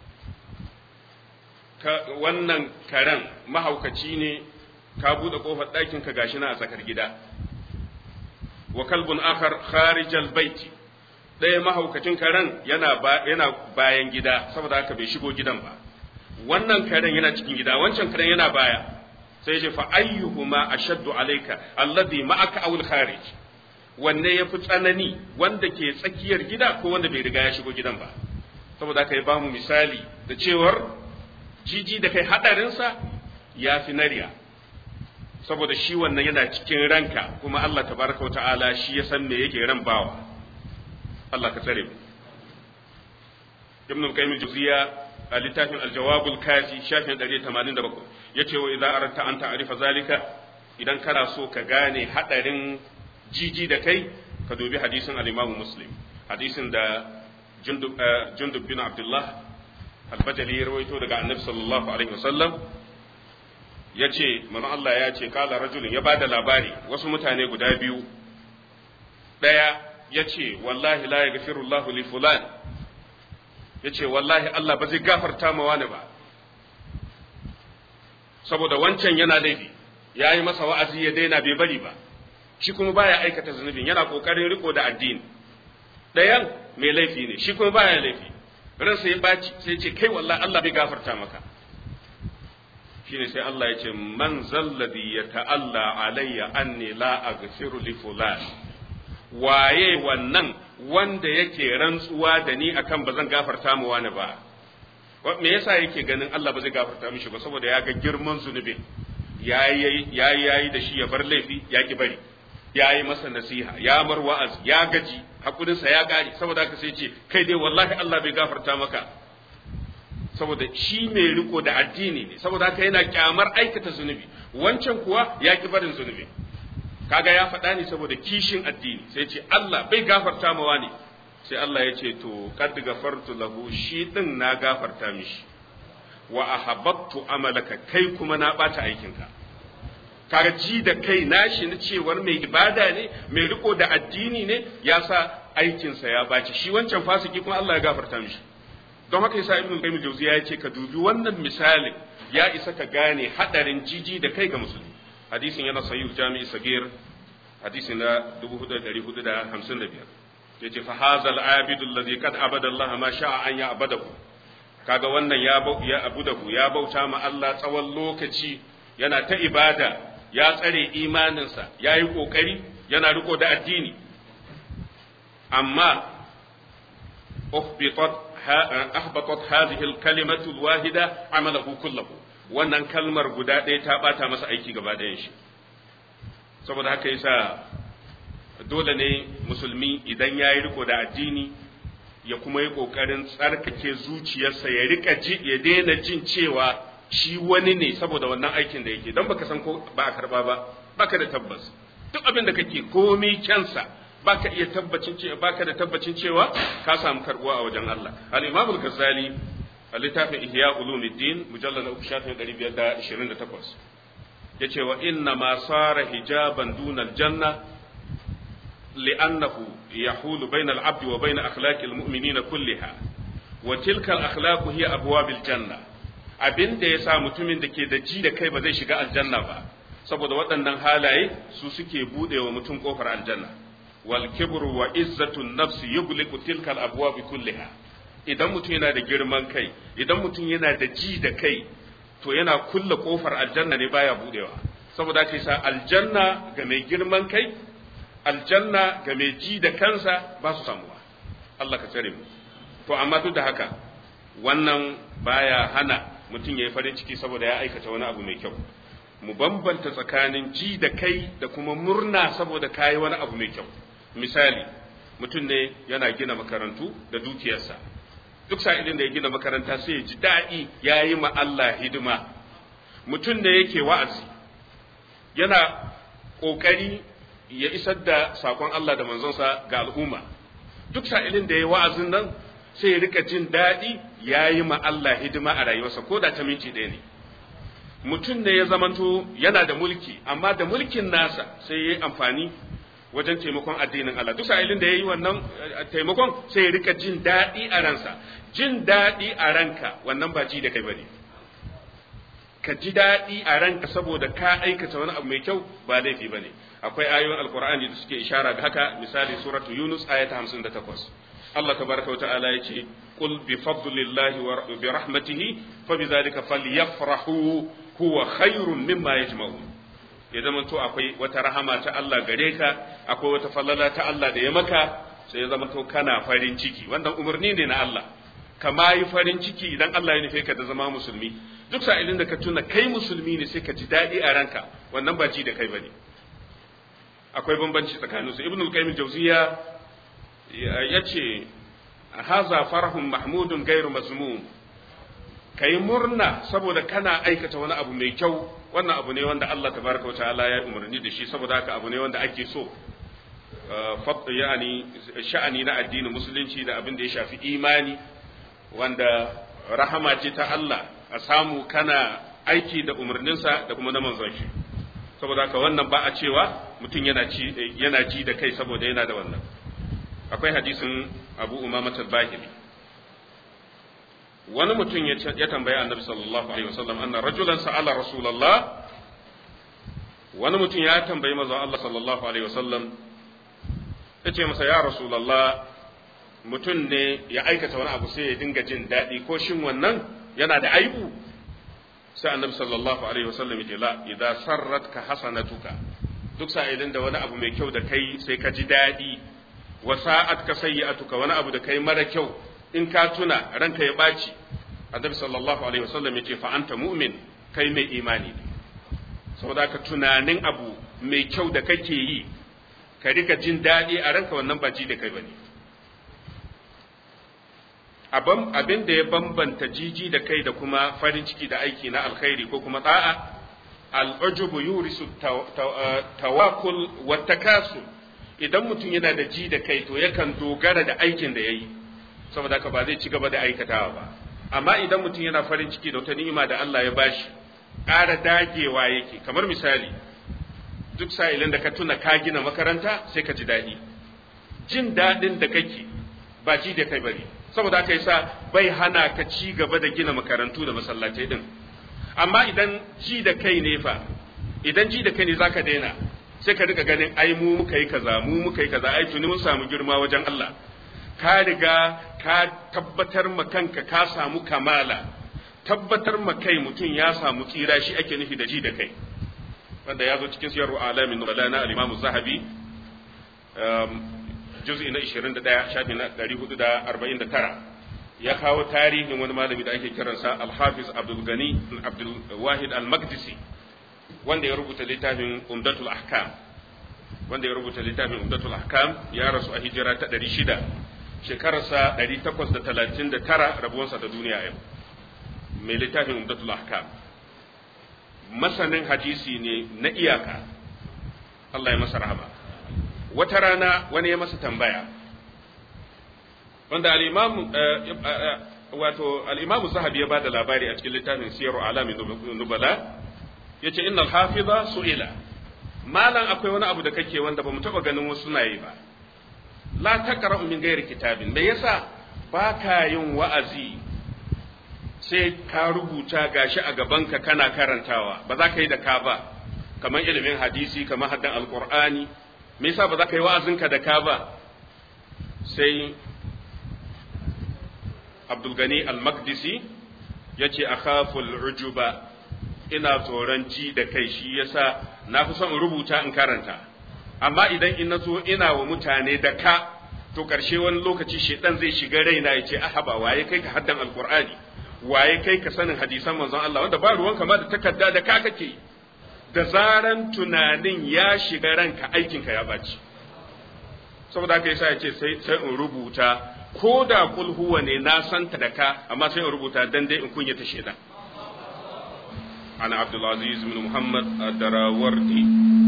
wannan karen mahaukaci ne ka buɗe ƙofar ɗakin ka gashi na a tsakar gida wa kalbun akhar kharijal baiti ɗaya mahaukacin karen yana yana bayan gida saboda haka bai shigo gidan ba wannan karen yana cikin gida wancan karen yana baya sai ya ce fa ayyuhuma ashaddu alayka alladhi ma'aka aw al-kharij wanne yafi tsanani wanda ke tsakiyar gida ko wanda bai riga ya shigo gidan ba saboda haka ya bamu misali da cewar jiji da kai hadarinsa ya fi nariya saboda shi wannan yana cikin ranka kuma Allah tabaraka wa ta'ala shi ya san me yake ran bawa Allah ka tsare mu Ibn al-Qayyim al-Juziyya a littafin al-Jawab al-Kafi shafin 187 yace wa idza aratta an ta'rifa zalika idan kana so ka gane hadarin jiji da kai ka dubi hadisin al-Imam Muslim hadisin da Jundub bin Abdullah albajali ya rawaito daga annabi sallallahu alaihi wasallam ya ce manzon Allah ya ce kala rajulun ya bada labari wasu mutane guda biyu ɗaya ya ce wallahi la ya gafiru Allah li fulan ya ce wallahi Allah ba zai gafarta ma wani ba saboda wancan yana laifi ya yi masa wa'azi ya daina bai bari ba shi kuma baya aikata zunubin yana kokarin riko da addini ɗayan mai laifi ne shi kuma baya laifi ransa ya baci sai ce kai wallahi Allah bai gafarta maka shine sai Allah ya ce man zalladhi ya ta'alla alayya anni la aghfiru li fulan waye wannan wanda yake rantsuwa da ni akan ba zan gafarta mu wani ba me yasa yake ganin Allah ba zai gafarta mishi ba saboda ya ga girman zunubin yayi yayi yayi da shi ya bar laifi ya ki bari yayi masa nasiha ya mar wa'az ya gaji hakurinsa ya gari saboda haka sai ce kai dai wallahi Allah bai gafarta maka saboda shi mai riko da addini ne saboda haka yana kyamar aikata zunubi wancan kuwa ya ki barin zunubi kaga ya faɗa ne saboda kishin addini sai ce Allah bai gafarta mawa ne sai Allah ya ce to kad gafartu lahu shi din na gafarta mishi wa ahabbattu amalaka kai kuma na bata aikinka kaga ji da kai nashi na cewar mai ibada ne mai riko da addini ne ya sa aikinsa ya baci shi wancan fasiki kuma Allah ya gafarta mishi don haka yasa ibnu qayyim jawziya ya ce ka dubi wannan misalin ya isa ka gane hadarin jiji da kai ga musulmi hadisin yana sahih jami'i sagir hadisi na 4455 yace fa hazal abidu alladhi kad abada Allah ma sha'a an ya abadahu kaga wannan ya ya abudahu ya bauta ma Allah tsawon lokaci yana ta ibada ya tsare imaninsa ya yi ƙoƙari yana riko da addini amma ahbatat hadhihi al-kalimatu al-wahida amalahu kullahu wannan kalmar guda ɗaya ta bata masa aiki gaba ɗayan shi saboda haka yasa dole ne musulmi idan ya yi riko da addini ya kuma yi ƙoƙarin tsarkake zuciyarsa ya rika ji ya daina jin cewa shi wani ne saboda wannan aikin da yake don baka san ko ba a karba ba baka da tabbas duk abin da kake komai kyansa baka iya tabbacin cewa baka da tabbacin cewa ka samu karbuwa a wajen Allah al-Imam al-Ghazali a littafin Ihya Ulumuddin mujallal na 3528 yace wa inna ma sara hijaban duna al-janna li'annahu yahulu bayna al-'abdi wa bayna akhlaqi al-mu'minina kulliha wa tilka al-akhlaq hiya abwabil janna abin da ya sa mutumin da ke da ji da kai ba zai shiga aljanna ba saboda waɗannan halaye su suke buɗe wa mutum ƙofar aljanna wal kibru wa izzatu nafsi yughliqu tilka al abwab kulliha idan mutum yana da girman kai idan mutum yana da ji da kai to yana kulle kofar aljanna ne baya budewa saboda kai sa aljanna ga mai girman kai aljanna ga mai ji da kansa ba su samuwa Allah ka tsare mu to amma duk da haka wannan baya hana mutum ya yi farin ciki saboda ya aikata wani abu mai kyau mu bambanta tsakanin ji da kai da kuma murna saboda kayi wani abu mai kyau misali mutum ne yana gina makarantu da dukiyarsa duk sa'ilin da ya gina makaranta sai ya ji daɗi ya yi ma Allah hidima mutum ne yake wa'azi yana ƙoƙari ya isar da saƙon Allah da manzonsa ga al'umma duk sa'ilin da ya yi wa'azin nan sai ya rika jin daɗi ya yi ma Allah hidima a rayuwarsa ko da ta minti ɗaya ne mutum ne ya zamanto yana da mulki amma da mulkin nasa sai ya yi amfani wajen taimakon addinin Allah duk sa'ilin da ya yi wannan taimakon sai ya rika jin daɗi a ransa jin daɗi a ranka wannan ba ji da kai bane ka ji daɗi a ranka saboda ka aikata wani abu mai kyau ba laifi bane akwai ayoyin alkur'ani da suke ishara ga haka misali suratu yunus ayata 58 Allah tabaraka wa ta'ala yace qul bi fadlillahi wa bi rahmatihi fa bi zalika falyafrahu huwa khairun mimma yajma'un ya zama to akwai wata rahama ta Allah gare ka akwai wata falala ta Allah da ya maka sai ya zama to kana farin ciki wannan umarni ne na Allah kama yi farin ciki idan Allah ya nufe ka da zama musulmi duk sa'ilin da ka tuna kai musulmi ne sai ka ji daɗi a ranka wannan ba ji da kai bane akwai bambanci tsakanin su ibnu al-qayyim jawziya yace haza farahun mahmudun gairu mazmum kai murna saboda kana aikata wani abu mai kyau wannan abu ne wanda Allah tabaraka wa ta'ala ya umarni da shi saboda haka abu ne wanda ake so yani sha'ani na addinin musulunci da abin da ya shafi imani wanda rahama ce ta Allah a samu kana aiki da umarninsa da kuma na manzon shi saboda haka wannan ba a cewa mutum yana ci yana ji da kai saboda yana da wannan akwai hadisin Abu Umama al-Bahili wani mutum ya tambayi Annabi sallallahu alaihi wasallam anna rajulan sa'ala Rasulullah wani mutum ya tambayi manzon Allah sallallahu alaihi wasallam yace masa ya Rasulullah mutum ne ya aikata wani abu sai ya dinga jin daɗi ko shin wannan yana da aibu sai annabi sallallahu alaihi wasallam yake la idza sarratka hasanatuka duk sa'ilin da wani abu mai kyau da kai sai ka ji daɗi wa sa'atka sayyi'atuka wani abu da kai mara kyau in ka tuna ranka ya ɓaci annabi sallallahu alaihi wasallam yace fa anta mu'min kai mai imani ne saboda ka tunanin abu mai kyau da kake yi ka rika jin daɗi a ranka wannan ba ji da kai bane abin da ya bambanta jiji da kai da kuma farin ciki da aiki na alkhairi ko kuma da'a al'ujubu yurisu tawakul wa takasul idan mutum yana da ji da kai to yakan dogara da aikin da yayi saboda haka ba zai ci gaba da aikatawa ba amma idan mutum yana farin ciki da wata ni'ima da Allah ya bashi ƙara dagewa yake kamar misali duk sa'ilin da ka tuna ka gina makaranta sai ka ji daɗi jin daɗin da kake ba ji da kai bane saboda aka yi sa bai hana ka ci gaba da gina makarantu da masallatai din amma idan ji da kai ne fa idan ji da kai ne zaka daina sai ka rika ganin ai mu muka yi kaza mu muka yi kaza ai tuni mun samu girma wajen Allah ka riga ka tabbatar ma kanka ka samu kamala tabbatar ma kai mutum ya samu tsira shi ake nufi da ji da kai wanda ya zo cikin siyar alamin nubala na al-Imam Zahabi juz'i na 21 shafi na 449 ya kawo tarihin wani malami da ake kiransa Al-Hafiz Abdul Gani Abdul Wahid Al-Maqdisi wanda ya rubuta littafin Umdatul Ahkam wanda ya rubuta littafin Umdatul Ahkam ya rasu a hijira ta 600 shekararsa 839 rabuwansa da duniya yau mai littafin Umdatul Ahkam masanin hadisi ne na iyaka Allah ya masa rahama wata rana wani ya masa tambaya wanda al'imamu wato al'imamu zahabi ya ba da labari a cikin littafin siyaru alamin nubala ya ce innal hafiza su'ila malam akwai wani abu da kake wanda ba mu taɓa ganin wasu na yi ba la taqra'u min ghairi kitabin me yasa ba ka yin wa'azi sai ka rubuta gashi a gabanka kana karantawa ba za ka yi da ka ba kamar ilimin hadisi kamar haddan alqur'ani me yasa ba za ka yi wa'azinka da ka ba sai Abdul Gani al-Maqdisi yace akhaful ujuba ina tsoron ji da kai shi yasa na fi son rubuta in karanta amma idan in nazo ina wa mutane da ka to karshe wani lokaci shedan zai shiga raina ya ce ahaba waye kai ka haddan alqur'ani waye kai ka sanin hadisan manzon Allah wanda ba ruwanka ma da takarda da ka kake da zaran tunanin ya shiga ranka aikinka ya baci saboda haka yasa ya ce sai sai in rubuta ko da kul huwa ne na santa da ka amma sai in rubuta dan dai in kunyata shedan ana Abdul Aziz bin Muhammad ad-Darawardi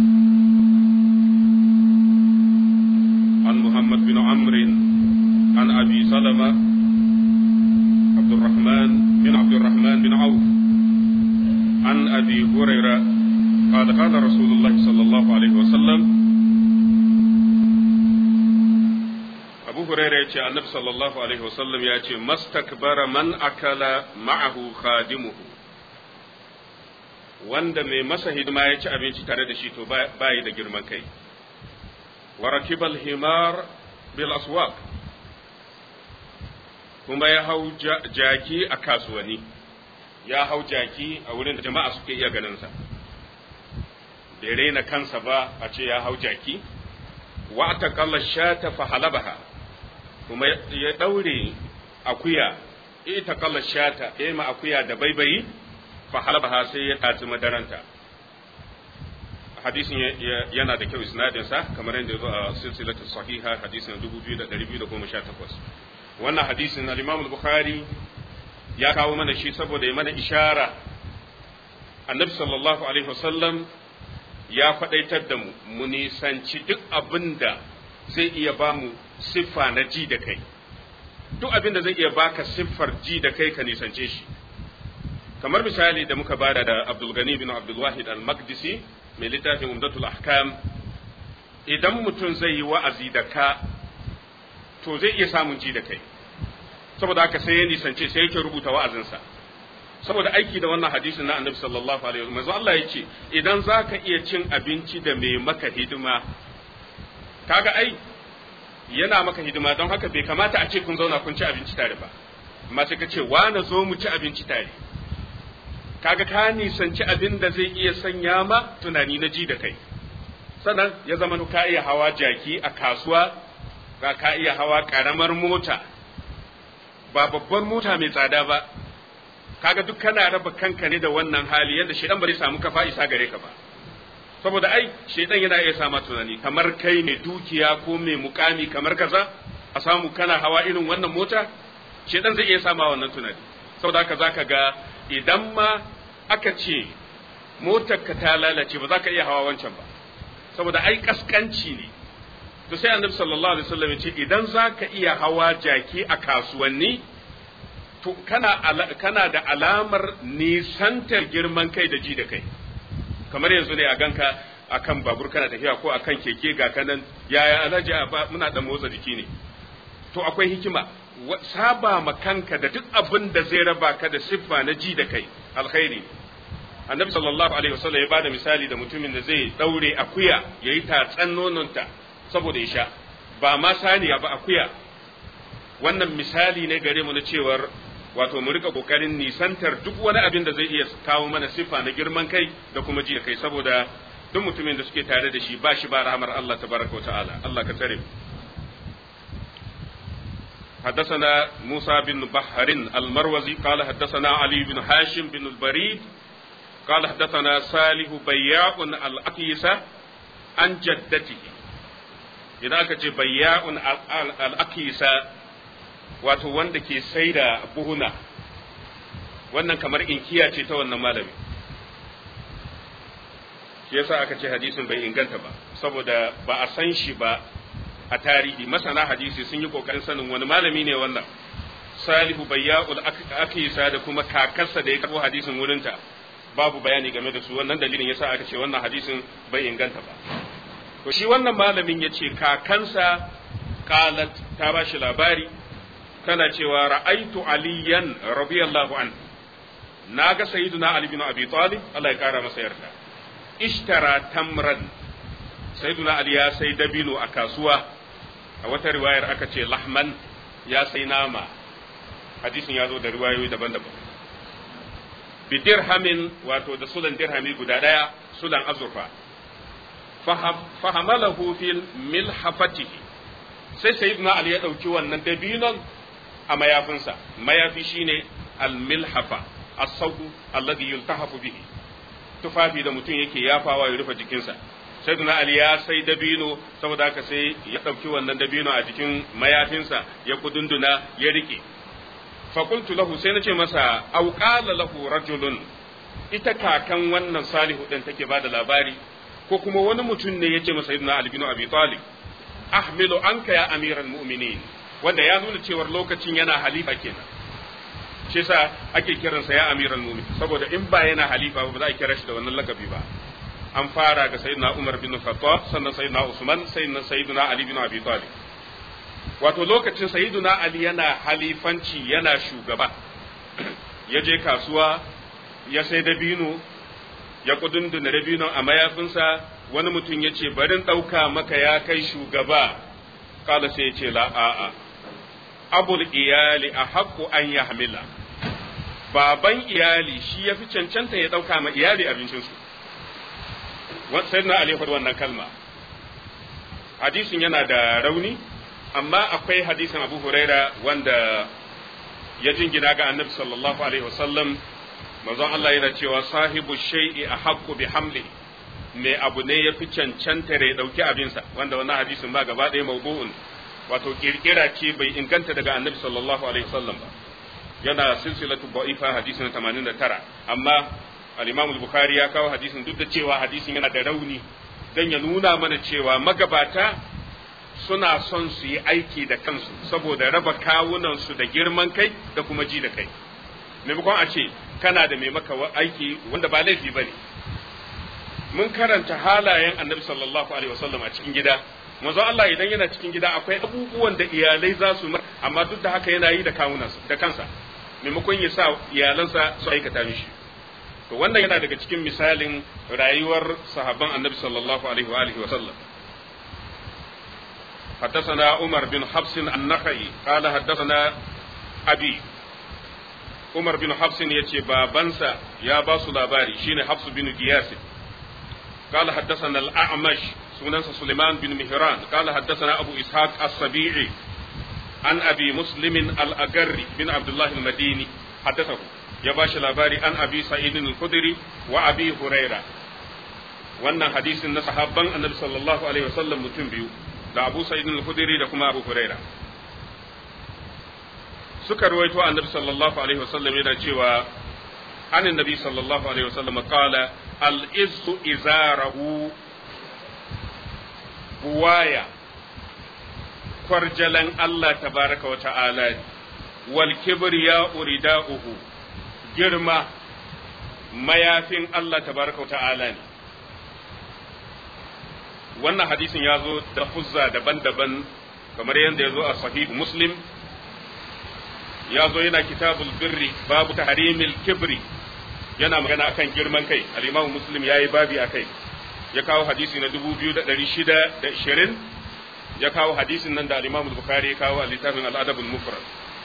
an Muhammad bin Amr an Abi Salama عبد الرحمن بن عبد الرحمن بن عوف عن أبي هريرة قال قال رسول الله صلى الله عليه وسلم أبو هريرة يأتي النبي صلى الله عليه وسلم يأتي ما استكبر من أكل معه خادمه wanda mai masa hidima ya ci abinci tare da shi to bayi da girman kai wa rakibal himar bil aswaq kuma ya hau jaki a kasuwanni ya hau jaki a wurin da jama'a suke iya ganinsa bai raina kansa ba a ce ya hau jaki wa ta kalla shata fa halabaha kuma ya daure akuya ita kalla shata ya ma akuya da baibayi fa halabaha sai ya tatsi madaranta hadisin yana da kyau isnadinsa kamar yadda ya zo a silsilatu sahiha hadisin 2218 wannan hadisin al-Imam al-Bukhari ya kawo mana shi saboda ya mana ishara annabi sallallahu alaihi wasallam ya faɗaitar da mu mu nisanci duk abin da zai iya ba mu siffa na ji da kai duk abin da zai iya baka siffar ji da kai ka nisance shi kamar misali da muka bada da Abdul Gani bin Abdul Wahid al-Maqdisi mai littafin Umdatul Ahkam idan mutum zai yi wa'azi da ka to zai iya samun ji da kai saboda haka sai ya nisance sai yake rubuta wa'azinsa saboda aiki da wannan hadisin na annabi sallallahu alaihi wasallam manzo Allah yace idan zaka iya cin abinci da mai maka hidima kaga ai yana maka hidima don haka bai kamata a ce kun zauna kun ci abinci tare ba amma sai ka ce wa na zo mu ci abinci tare kaga ka nisanci abin da zai iya sanya ma tunani na ji da kai sannan ya zama ka iya hawa jaki a kasuwa ga ka iya hawa karamar mota ba babbar mota mai tsada ba kaga duk kana raba kanka ne da wannan hali yadda shedan bari samu kafa isa gare ka ba saboda ai shedan yana iya sama tunani kamar kai mai dukiya ko mai mukami kamar kaza a samu kana hawa irin wannan mota shedan zai iya sama wannan tunani saboda haka zaka ga idan ma aka ce motar ka ta lalace ba za ka iya hawa wancan ba saboda ai kaskanci ne to sai annabi sallallahu alaihi wasallam ya ce idan za ka iya hawa jaki a kasuwanni to kana kana da alamar nisantar girman kai da ji da kai kamar yanzu ne a ganka akan babur kana tafiya ko akan keke ga kanan yaya alhaji muna da motsa jiki ne to akwai hikima saba ma kanka da duk abin da zai raba ka da siffa na ji da kai alkhairi annabi sallallahu alaihi wasallam ya bada misali da mutumin da zai daure akuya yayi tatsan nononta saboda ya sha ba ma saniya ba akuya wannan misali ne gare mu na cewar wato mu rika kokarin nisantar duk wani abin da zai iya kawo mana siffa na girman kai da kuma ji da kai saboda duk mutumin da suke tare da shi ba shi ba rahmar Allah tabaraka wa ta'ala Allah ka tsare حدثنا موسى بن بحر المروزي قال حدثنا علي بن هاشم بن البريد قال حدثنا صالح بياع الأكيسة عن جدته إذا كنت بياع الأكيسة wato wanda ke sai da buhuna wannan kamar inkiya ce ta wannan malami shi yasa aka ce hadisin bai inganta ba saboda ba a san shi ba a tarihi masana hadisi sun yi kokarin sanin wani malami ne wannan salihu bayya'ul akisa da kuma kakarsa da ya karbo hadisin wurinta babu bayani game da su wannan dalilin yasa aka ce wannan hadisin bai inganta ba to shi wannan malamin ya ce kakansa qalat ta ba shi labari tana cewa ra'aitu aliyan radiyallahu an na ga sayyiduna ali bin abi talib Allah ya kara masa yarda ishtara tamran sayyiduna ali ya sai dabino a kasuwa a wata riwayar aka ce lahman ya sai nama hadisin ya zo da riwayoyi daban-daban bi dirhamin wato da sulan dirhami guda daya sulan azurfa fahamalahu fil milhafatihi sai sayyiduna ali ya dauki wannan dabinon a mayafinsa mayafi shine al milhafa as-sawdu alladhi yultahafu bihi tufafi da mutum yake yafawa ya rufe jikinsa sayyiduna ali ya sai dabino saboda haka sai ya dauki wannan dabino a jikin mayafinsa ya kudunduna ya rike fa qultu lahu sai nace masa aw qala lahu rajulun ita kakan wannan salihu din take bada labari ko kuma wani mutum ne yace masa sayyiduna ali bin abi talib ahmilu anka ya amiral mu'minin wanda ya nuna cewar lokacin yana halifa kenan shi yasa ake kiransa ya amiral mu'minin saboda in ba yana halifa ba za a kira shi da wannan lakabi ba an fara ga sayyidina Umar bin Khattab sannan sayyidina Usman sannan sayyidina Ali bin Abi Talib wato lokacin sayyidina Ali yana halifanci yana shugaba ya je kasuwa ya sai dabino ya kudunduna dabino a mayafinsa wani mutum ya ce barin ɗauka maka ya kai shugaba kala sai ya ce la a'a abul iyali a haƙƙo an ya hamila baban iyali shi ya fi cancanta ya ɗauka ma iyali abincinsu sai na Ali faɗi wannan kalma hadisin yana da rauni amma akwai hadisin Abu Huraira wanda ya jingina ga Annabi sallallahu alaihi wasallam manzon Allah yana cewa sahibu shay'i ahaqqu bi hamli mai abu ne ya fi cancanta ya dauki abinsa wanda wannan hadisin ba gaba ɗaya mawdu'un wato kirkira ce bai inganta daga Annabi sallallahu alaihi wasallam ba yana silsilatu da'ifa hadisin 89 amma al-Imam al-Bukhari ya kawo hadisin duk da cewa hadisin yana da rauni dan ya nuna mana cewa magabata suna son su yi aiki da kansu saboda raba kawunan su da girman kai da kuma ji da kai maimakon a ce kana da mai maka aiki wanda ba laifi bane mun karanta halayen annabi sallallahu alaihi wasallam a cikin gida manzo Allah idan yana cikin gida akwai abubuwan da iyalai za su amma duk da haka yana yi da kawunansa da kansa maimakon ya sa iyalansa su aikata mishi to wannan yana daga cikin misalin rayuwar sahabban annabi sallallahu alaihi wa alihi wa sallam حدثنا عمر بن حفص النخعي قال حدثنا أبي عمر بن حفص يتي بابنسا يا باس لاباري شين حفص بن قياس قال حدثنا الأعمش سننس سليمان بن مهران قال حدثنا أبو إسحاق السبيعي عن أبي مسلم الأجري بن عبد الله المديني حدثه ya ba shi labari an abi sa'idin al-khudri wa abi huraira wannan hadisin na sahabban annabi sallallahu alaihi wasallam mutum biyu da abu sa'idin al-khudri da kuma abu huraira suka ruwaito annabi sallallahu alaihi wasallam yana cewa an annabi sallallahu alaihi wasallam qala al-izzu izarahu buwaya kwarjalan Allah tabaraka wa ta'ala wal kibriya urida'uhu girma mayafin Allah tabaraka ta'ala ne wannan hadisin ya zo da fuzza daban-daban kamar yadda ya zo a sahihu muslim ya zo yana kitabul birri babu tahrimil kibri yana magana akan girman kai al-imam muslim yayi babi akai ya kawo hadisi na 2620 ya kawo hadisin nan da al-imam bukhari ya kawo a littafin al-adab al-mufrad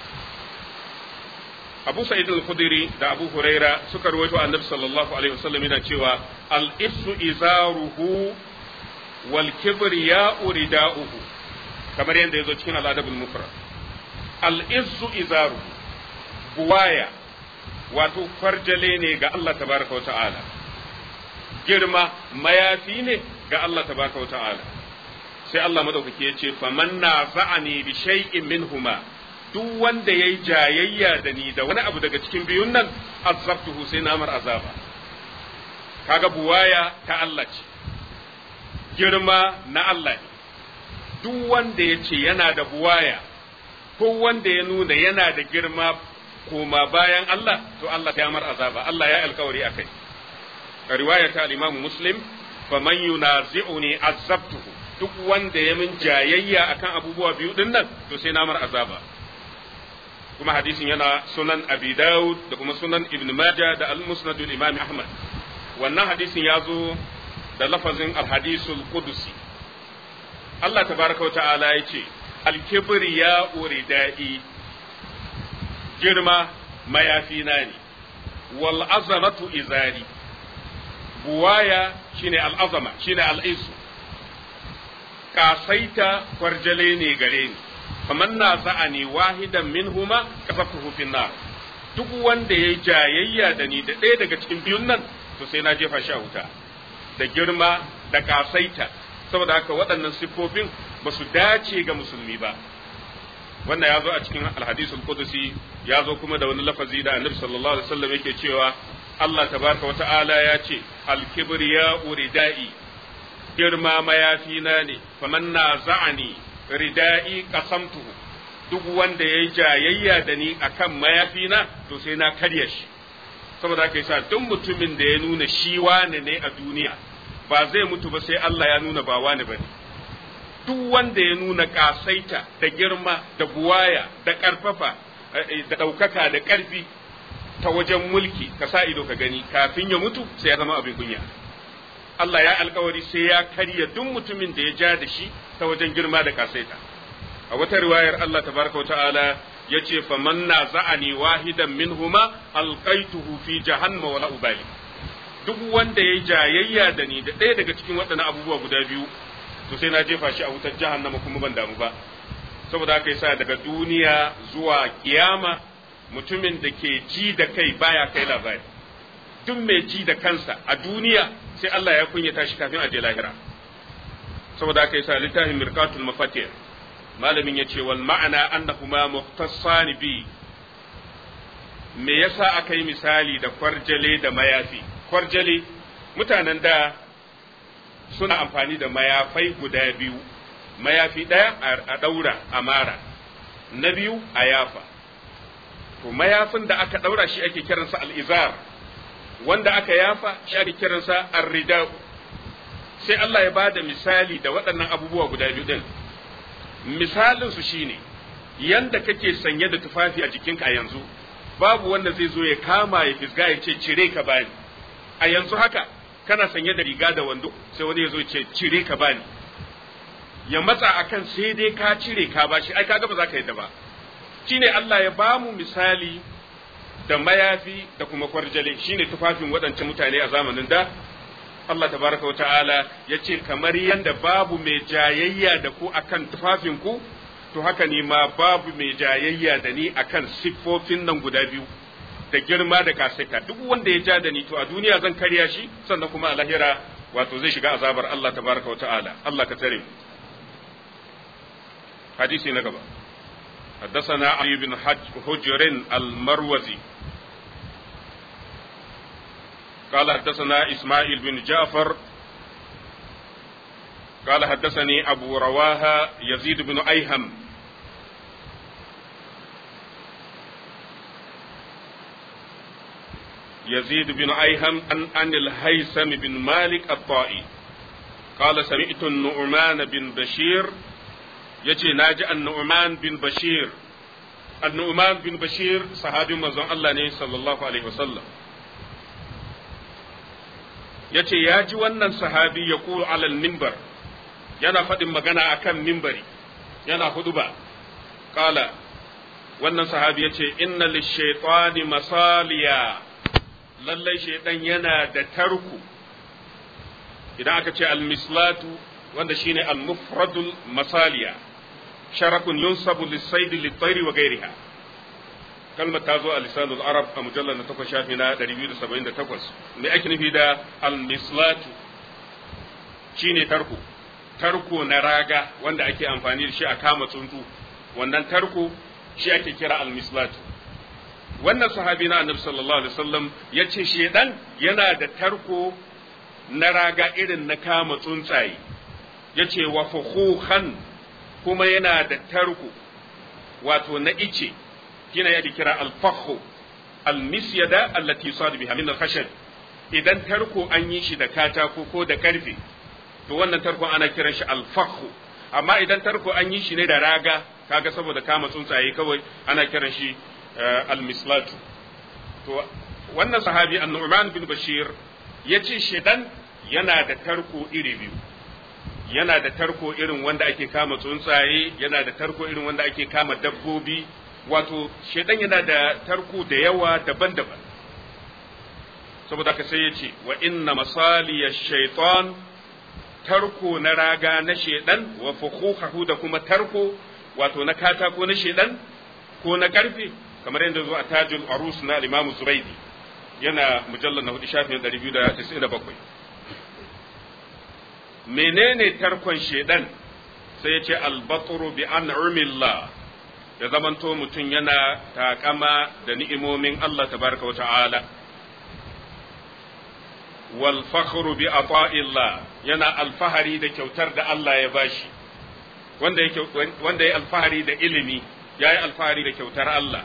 Abu Sa'id al-Khudri da Abu Huraira suka rawaito Annabi sallallahu alaihi wasallam yana cewa al-issu izaruhu wal kibriya'u rida'uhu kamar yadda yazo cikin al-adab al-mufrad al-issu izaruhu buwaya wato farjale ne ga Allah tabaraka wa ta'ala girma mayafi ne ga Allah tabaraka wa ta'ala sai Allah madaukaki ya ce faman naza'ani bi shay'in minhuma duk wanda ya yi jayayya da ni da wani abu daga cikin biyun nan azabtuhu sai namar azaba kaga buwaya ta Allah ce girma na Allah ne duk wanda ya ce yana da buwaya ko wanda ya nuna yana da girma koma bayan Allah to Allah ta mar azaba Allah ya alkawari akai a riwaya ta al-Imam Muslim faman yunazi'uni azabtuhu duk wanda ya min jayayya akan abubuwa biyu din nan to sai namar azaba kuma hadisin yana sunan abi daud da kuma sunan ibn majah da al-musnad imam ahmad wannan hadisin ya zo da lafazin al-hadisul qudusi Allah tabaraka wa ta'ala ya ce alkibriya uridai girma mayafina ne wal azamatu izari buwaya shine al'azama shine al'isu kasaita kwarjale ne gare ni kamar na za'ani wahidan minhuma kasafuhu fin nar duk wanda ya jayayya da ni da ɗaya daga cikin biyun nan to sai na jefa shi a wuta da girma da kasaita saboda haka waɗannan siffofin ba su dace ga musulmi ba wannan ya zo a cikin alhadisul qudusi ya zo kuma da wani lafazi da annabi sallallahu alaihi wasallam yake cewa Allah tabaraka wata'ala ya ce alkibriya uridai girma mayafina ne faman na za'ani ridai qasamtuhu duk wanda yayi jayayya da ni akan mayafina to sai na karya shi saboda haka yasa duk mutumin da ya nuna shi wane ne a duniya ba zai mutu ba sai Allah ya nuna ba wane bane duk wanda ya nuna kasaita da girma da buwaya da karfafa da ɗaukaka da ƙarfi ta wajen mulki ka sa ido ka gani kafin ya mutu sai ya zama abin kunya Allah ya alkawari sai ya karya duk mutumin da ya ja da shi ta wajen girma da kasaita a wata riwayar Allah tabaraka wa ta'ala ya ce faman na za'ani wahidan minhuma alqaituhu fi jahannama wala ubali duk wanda ya jayayya da ni da ɗaya daga cikin waɗannan abubuwa guda biyu to sai na jefa shi a wutar jahannama kuma ban damu ba saboda haka yasa daga duniya zuwa kiyama mutumin da ke ji da kai baya kai labari duk mai ji da kansa a duniya sai Allah ya kunyata shi kafin a je lahira saboda haka yasa littafin mirqatul mafatih malamin yace wal ma'ana annahuma muhtassan bi me yasa aka yi misali da kwarjale da mayafi kwarjale mutanen da suna amfani da mayafai guda biyu mayafi ɗaya a ɗaura a mara na biyu a yafa to mayafin da aka ɗaura shi ake kiransa al'izar wanda aka yafa shi ake kiransa arrida sai Allah ya bada misali da waɗannan abubuwa guda biyu ɗin misalin su shine yanda kake sanye da tufafi a jikinka a yanzu babu wanda zai zo ya kama ya fisga ya ce cire ka bani a yanzu haka kana sanye da riga da wando sai wani ya zo ce cire ka bani ya matsa akan sai dai ka cire ka bashi ai kaga ba za ka yadda ba shine Allah ya ba mu misali da mayafi da kuma kwarjale shine tufafin waɗancan mutane a zamanin da Allah tabaraka wata'ala ya ce kamar yadda babu mai jayayya da ku akan tufafin ku to haka ne ma babu mai jayayya da ni akan siffofin nan guda biyu da girma da kasaita duk wanda ya ja da ni to a duniya zan karya shi sannan kuma a lahira wato zai shiga azabar Allah tabaraka wata'ala Allah ka tare mu حديثي نقبة حدثنا علي بن حج حجر المروزي قال حدثنا إسماعيل بن جعفر قال حدثني أبو رواها يزيد بن أيهم يزيد بن أيهم عن, عن الهيثم بن مالك الطائي قال سمعت النعمان بن بشير yace na ji annu'man bin bashir annu'man bin bashir sahabin manzon Allah ne sallallahu alaihi wasallam yace ya ji wannan sahabi ya kulu alal minbar yana faɗin magana akan minbari yana huduba kala wannan sahabi yace inna lishaitani masaliya lallai shaitan yana da tarku idan aka ce almislatu wanda shine almufradul masaliya sharakun yunsabu lisaidi litairi wa gairiha kalmar ta zo a lisanul arab a mujallar na takwas shafi na 278 me ake nufi da almislatu shine tarko tarko na raga wanda ake amfani da shi a kama tsuntsu wannan tarko shi ake kira almislatu wannan sahabi na annabi sallallahu alaihi wasallam ya ce shedan yana da tarko na raga irin na kama tsuntsaye ya ce wa fuhuhan kuma yana da tarko wato na ice kina yake kira alfahu almisyada allati yusadu biha min alkhashab idan tarko an yi shi da katako ko da karfe to wannan tarko ana kiran shi alfahu amma idan tarko an yi shi ne da raga kaga saboda kama tsuntsaye kawai ana kiran shi almislatu to wannan sahabi annu'man bin bashir yace shedan yana da tarko iri biyu yana da tarko irin wanda ake kama tsuntsaye yana da tarko irin wanda ake kama dabbobi wato shedan yana da tarko da yawa daban-daban saboda ka sai ya ce wa inna masaliya shaitan tarko na raga na shedan wa fukhuhu da kuma tarko wato na katako na shedan ko na karfe kamar yadda zo a tajul arus na al-imam zuraidi yana mujallar na hudu shafin 297 menene tarkon shedan sai ya ce albaturu bi an'umillah ya zamanto mutum yana takama da ni'imomin Allah tabaraka wa ta'ala wal fakhru bi ata'illah yana alfahari da kyautar da Allah ya bashi wanda yake wanda ya alfahari da ilimi yayi alfahari da kyautar Allah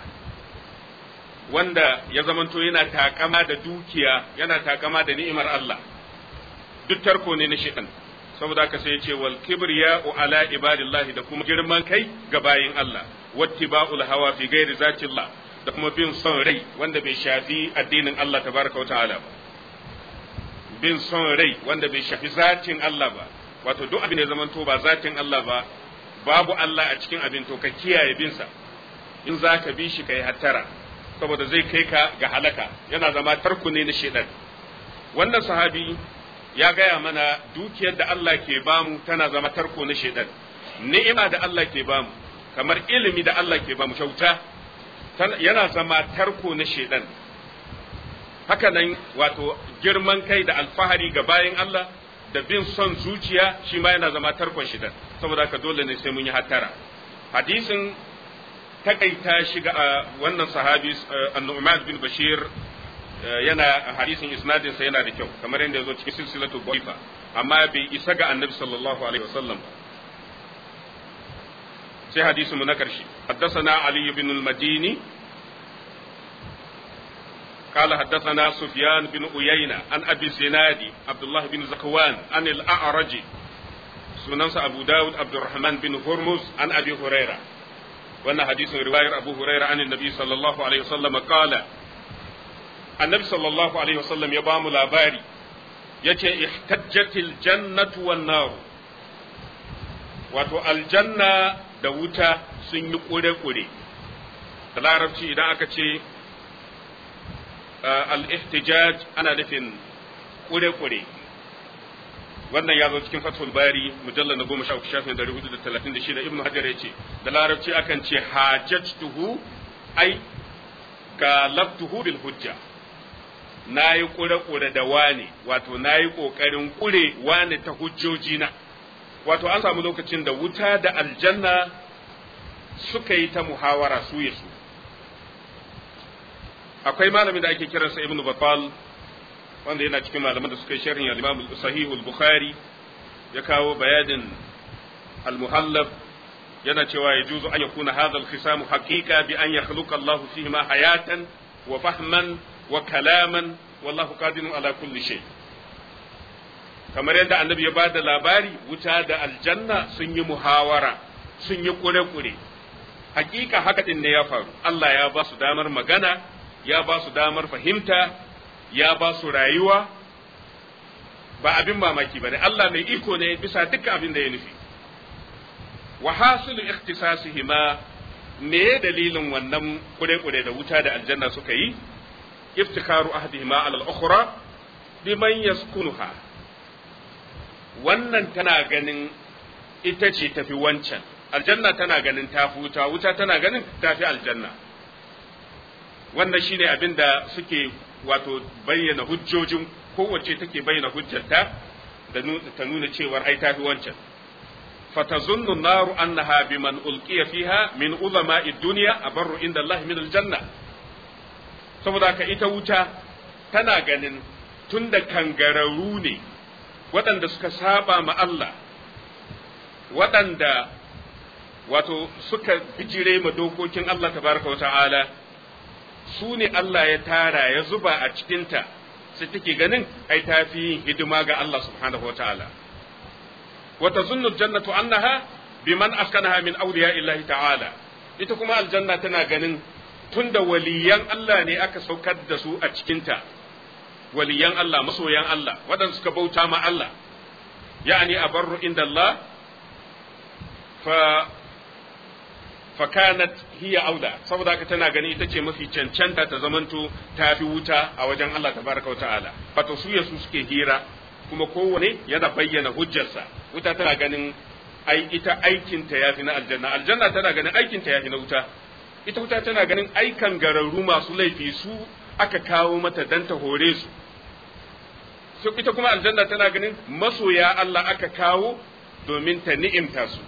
wanda ya zamanto yana takama da dukiya yana takama da ni'imar Allah duk tarko ne na shaitan saboda haka sai ya ce wal kibriya ala ibadillahi da kuma girman kai ga bayin Allah wattiba'ul hawa fi ghairi zatillah da kuma bin son rai wanda bai shafi addinin Allah tabaraka wa ta'ala ba bin son rai wanda bai shafi zatin Allah ba wato duk abin da zamanto ba zatin Allah ba babu Allah a cikin abin to ka kiyaye bin sa in zaka bi shi kai hattara saboda zai kai ka ga halaka yana zama tarku ne na shedan wannan sahabi ya gaya mana dukiyar da Allah ke bamu tana zama tarko na shedan ni'ima da Allah ke bamu kamar ilimi da Allah ke bamu kyauta yana zama tarko na shedan haka nan wato girman kai da alfahari ga bayan Allah da bin son zuciya shi ma yana zama tarkon shedan saboda haka dole ne sai mun yi hattara hadisin takaita shi ga wannan sahabi an-Nu'man bin Bashir yana hadisin isnadin sa yana da kyau kamar yadda yazo cikin silsilatu dha'ifa amma bai isa ga annabi sallallahu alaihi wasallam ba sai hadisin mu na karshe haddathana ali ibn al-madini قال حدثنا سفيان بن أيينة عن أبي الزنادي عبد الله بن زكوان عن الأعرج سننس أبو داود عبد الرحمن بن هرمز عن أبي هريرة وأن حديث رواية أبو هريرة عن النبي صلى الله عليه وسلم قال النبي صلى الله عليه وسلم يبام لاباري يتي احتجت الجنة والنار wato aljanna da wuta sun yi ƙure-ƙure da larabci idan aka ce al-ihtijaj ana nufin ƙure-ƙure wannan ya zo cikin fathul bari mujallar na goma sha uku shafin dari hudu da talatin da shida ibnu hajar ya ce da larabci akan ce hajjatuhu ai galabtuhu bil hujja na yi ƙure-ƙure da wane wato na yi ƙoƙarin ƙure wane ta hujjoji na wato an samu lokacin da wuta da aljanna suka yi ta muhawara su ya su akwai malamin da ake kiransa ibnu battal wanda yana cikin malaman da suka yi sharhin al-imam sahih al-bukhari ya kawo bayanin al-muhallab yana cewa ya juzu an yakuna hadha al-khisam haqiqa bi an yakhluqa Allah fihi ma hayatan wa fahman wa kalaman wallahu qadirun ala kulli shay kamar yadda annabi ya bada labari wuta da aljanna sun yi muhawara sun yi kure-kure hakika haka din ne ya faru Allah ya ba su damar magana ya ba su damar fahimta ya ba su rayuwa ba abin mamaki ba ne Allah mai iko ne bisa dukkan abin da ya nufi wa hasilu ikhtisasihima me dalilin wannan kure-kure da wuta da aljanna suka yi iftikaru ahdihima ala al-ukhra biman yaskunuha wannan tana ganin ita ce tafi wancan aljanna tana ganin tafi wuta wuta tana ganin tafi aljanna wannan shine abin da suke wato bayyana hujjojin kowace take bayyana hujjarta da ta nuna cewar ai tafi wancan fatazunnu naru annaha biman ulqiya fiha min ulama'i dunya abarru inda Allah min aljanna saboda ka ita wuta tana ganin tunda kangararru ne waɗanda suka saba ma Allah waɗanda wato suka bijire ma dokokin Allah tabaraka wa ta'ala su ne Allah ya tara ya zuba a cikinta sai take ganin ai ta fi yin hidima ga Allah subhanahu wa ta'ala. Wata zunnu jannatu annaha biman askanaha min awliya illahi ta'ala ita kuma aljanna tana ganin tunda waliyan Allah ne aka saukar da su a cikinta waliyan Allah masoyan Allah waɗanda suka bauta ma Allah ya'ani abarru inda Allah fa fakanat hiya auda saboda haka tana gani ita ce mafi cancanta ta zamanto ta fi wuta a wajen Allah tabaraka wa ta'ala wato su ya su suke hira kuma kowane yana bayyana hujjarsa wuta tana ganin ai ita aikinta ya fi na aljanna aljanna tana ganin aikinta ya fi na wuta ita wuta tana ganin aikan gararru masu laifi su aka kawo mata dan ta hore su sai ita kuma aljanna tana ganin masoya Allah aka kawo domin ta ni'imta su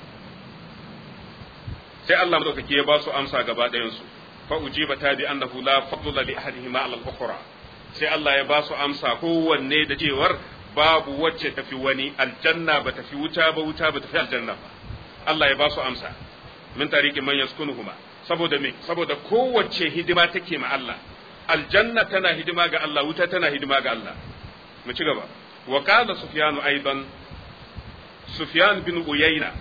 sai Allah madaukake ya ba su amsa gaba ɗayan su fa ujiba ta bi annahu la fadla li ahadihima ala al-ukhra sai Allah ya ba su amsa kowanne da cewar babu wacce tafi wani aljanna ba tafi wuta ba wuta ba tafi aljanna ba Allah ya ba su amsa min tariki man yaskunuhuma saboda me saboda kowace hidima take ma Allah aljanna tana hidima ga Allah wuta tana hidima ga Allah mu ci gaba wa qala sufyan aidan sufyan bin uyayna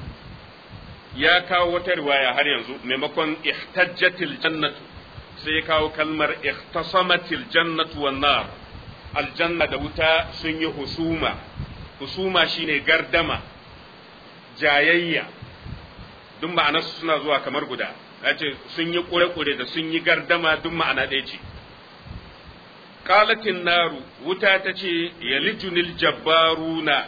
ya kawo wata riwaya har yanzu maimakon ihtajjatil jannatu sai ya kawo kalmar ihtasamatil jannatu wan nar aljanna da wuta sun yi husuma husuma shine gardama jayayya duk ma'anar suna zuwa kamar guda ce sun yi kure-kure da sun yi gardama duk ma'ana ɗaya ce qalatin naru wuta ta ce yalijunil jabbaruna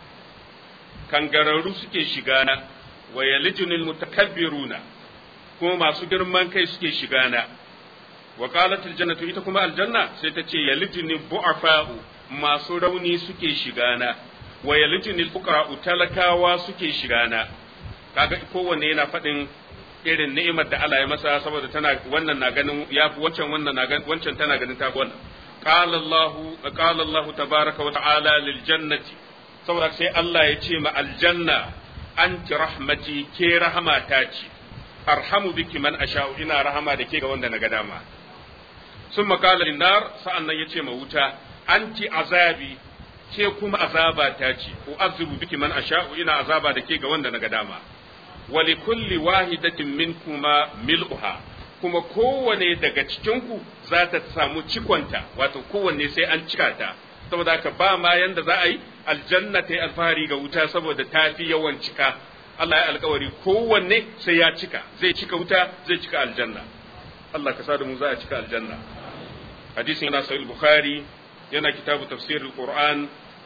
kangararru suke shiga na wa yalijunil mutakabbiruna kuma masu girman kai suke shiga na wa qalat aljannatu ita kuma aljanna sai ta ce yalijunil bu'afa'u masu rauni suke shiga na wa yalijunil fuqara'u talakawa suke shiga na kaga kowanne yana faɗin irin ni'imar da Allah ya masa saboda tana wannan na ganin yafi wancan wannan na ganin wancan tana ganin ta wannan qala Allah qala Allah tabaaraka wa ta'ala lil jannati saboda sai Allah ya ce ma aljanna anti rahmati ke rahmata ce arhamu biki man asha'u ina rahama da ke ga wanda na ga dama sun makala nar sa'an nan ya ce ma wuta anti azabi ke kuma azaba ta ce u'azzibu biki man asha'u ina azaba da ke ga wanda na ga dama wali kulli wahidatin minkuma mil'uha kuma kowane daga cikinku za ta samu cikonta wato kowanne sai an cika ta saboda haka ba ma yanda za a yi aljanna ta yi alfahari ga wuta saboda ta fi yawan cika Allah ya alkawari kowanne sai ya cika zai cika wuta zai cika aljanna Allah ka sa da mu za a cika aljanna hadisin yana sahih bukhari yana kitabu tafsirul qur'an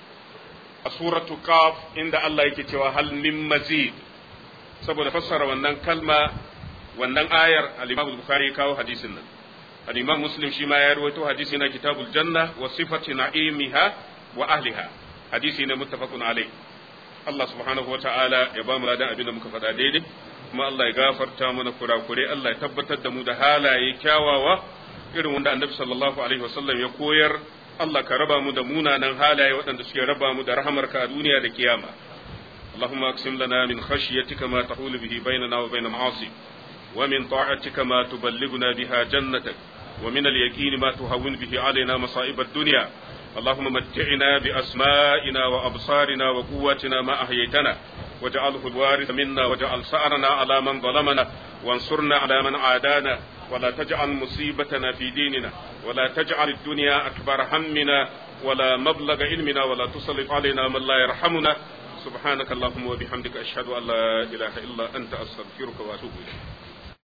a suratu qaf inda Allah yake cewa hal min mazid saboda fassara wannan kalma wannan ayar al-Imam Bukhari kawo hadisin nan al-Imam Muslim shi ma ya rawaito hadisi na kitabul janna wa sifati na'imiha wa ahliha hadisi ne muttafaqun alai Allah subhanahu wa ta'ala ya ba mu ladan abin da muka faɗa daidai kuma Allah ya gafarta mana kurakure Allah ya tabbatar da mu da halaye kyawawa irin wanda Annabi sallallahu alaihi wasallam ya koyar Allah ka raba mu da munanan halaye waɗanda suke raba mu da rahamarka a duniya da kiyama اللهم اقسم لنا من خشيتك ما تحول به بيننا وبين معاصيك ومن طاعتك ما تبلغنا بها جنتك ومن اليقين ما تهون به علينا مصائب الدنيا اللهم متعنا بأسمائنا وأبصارنا وقواتنا ما أحييتنا واجعله الوارث منا واجعل سأرنا على من ظلمنا وانصرنا على من عادانا ولا تجعل مصيبتنا في ديننا ولا تجعل الدنيا أكبر همنا ولا مبلغ علمنا ولا تسلط علينا من لا يرحمنا سبحانك اللهم وبحمدك أشهد أن لا إله إلا أنت أستغفرك وأتوب إليك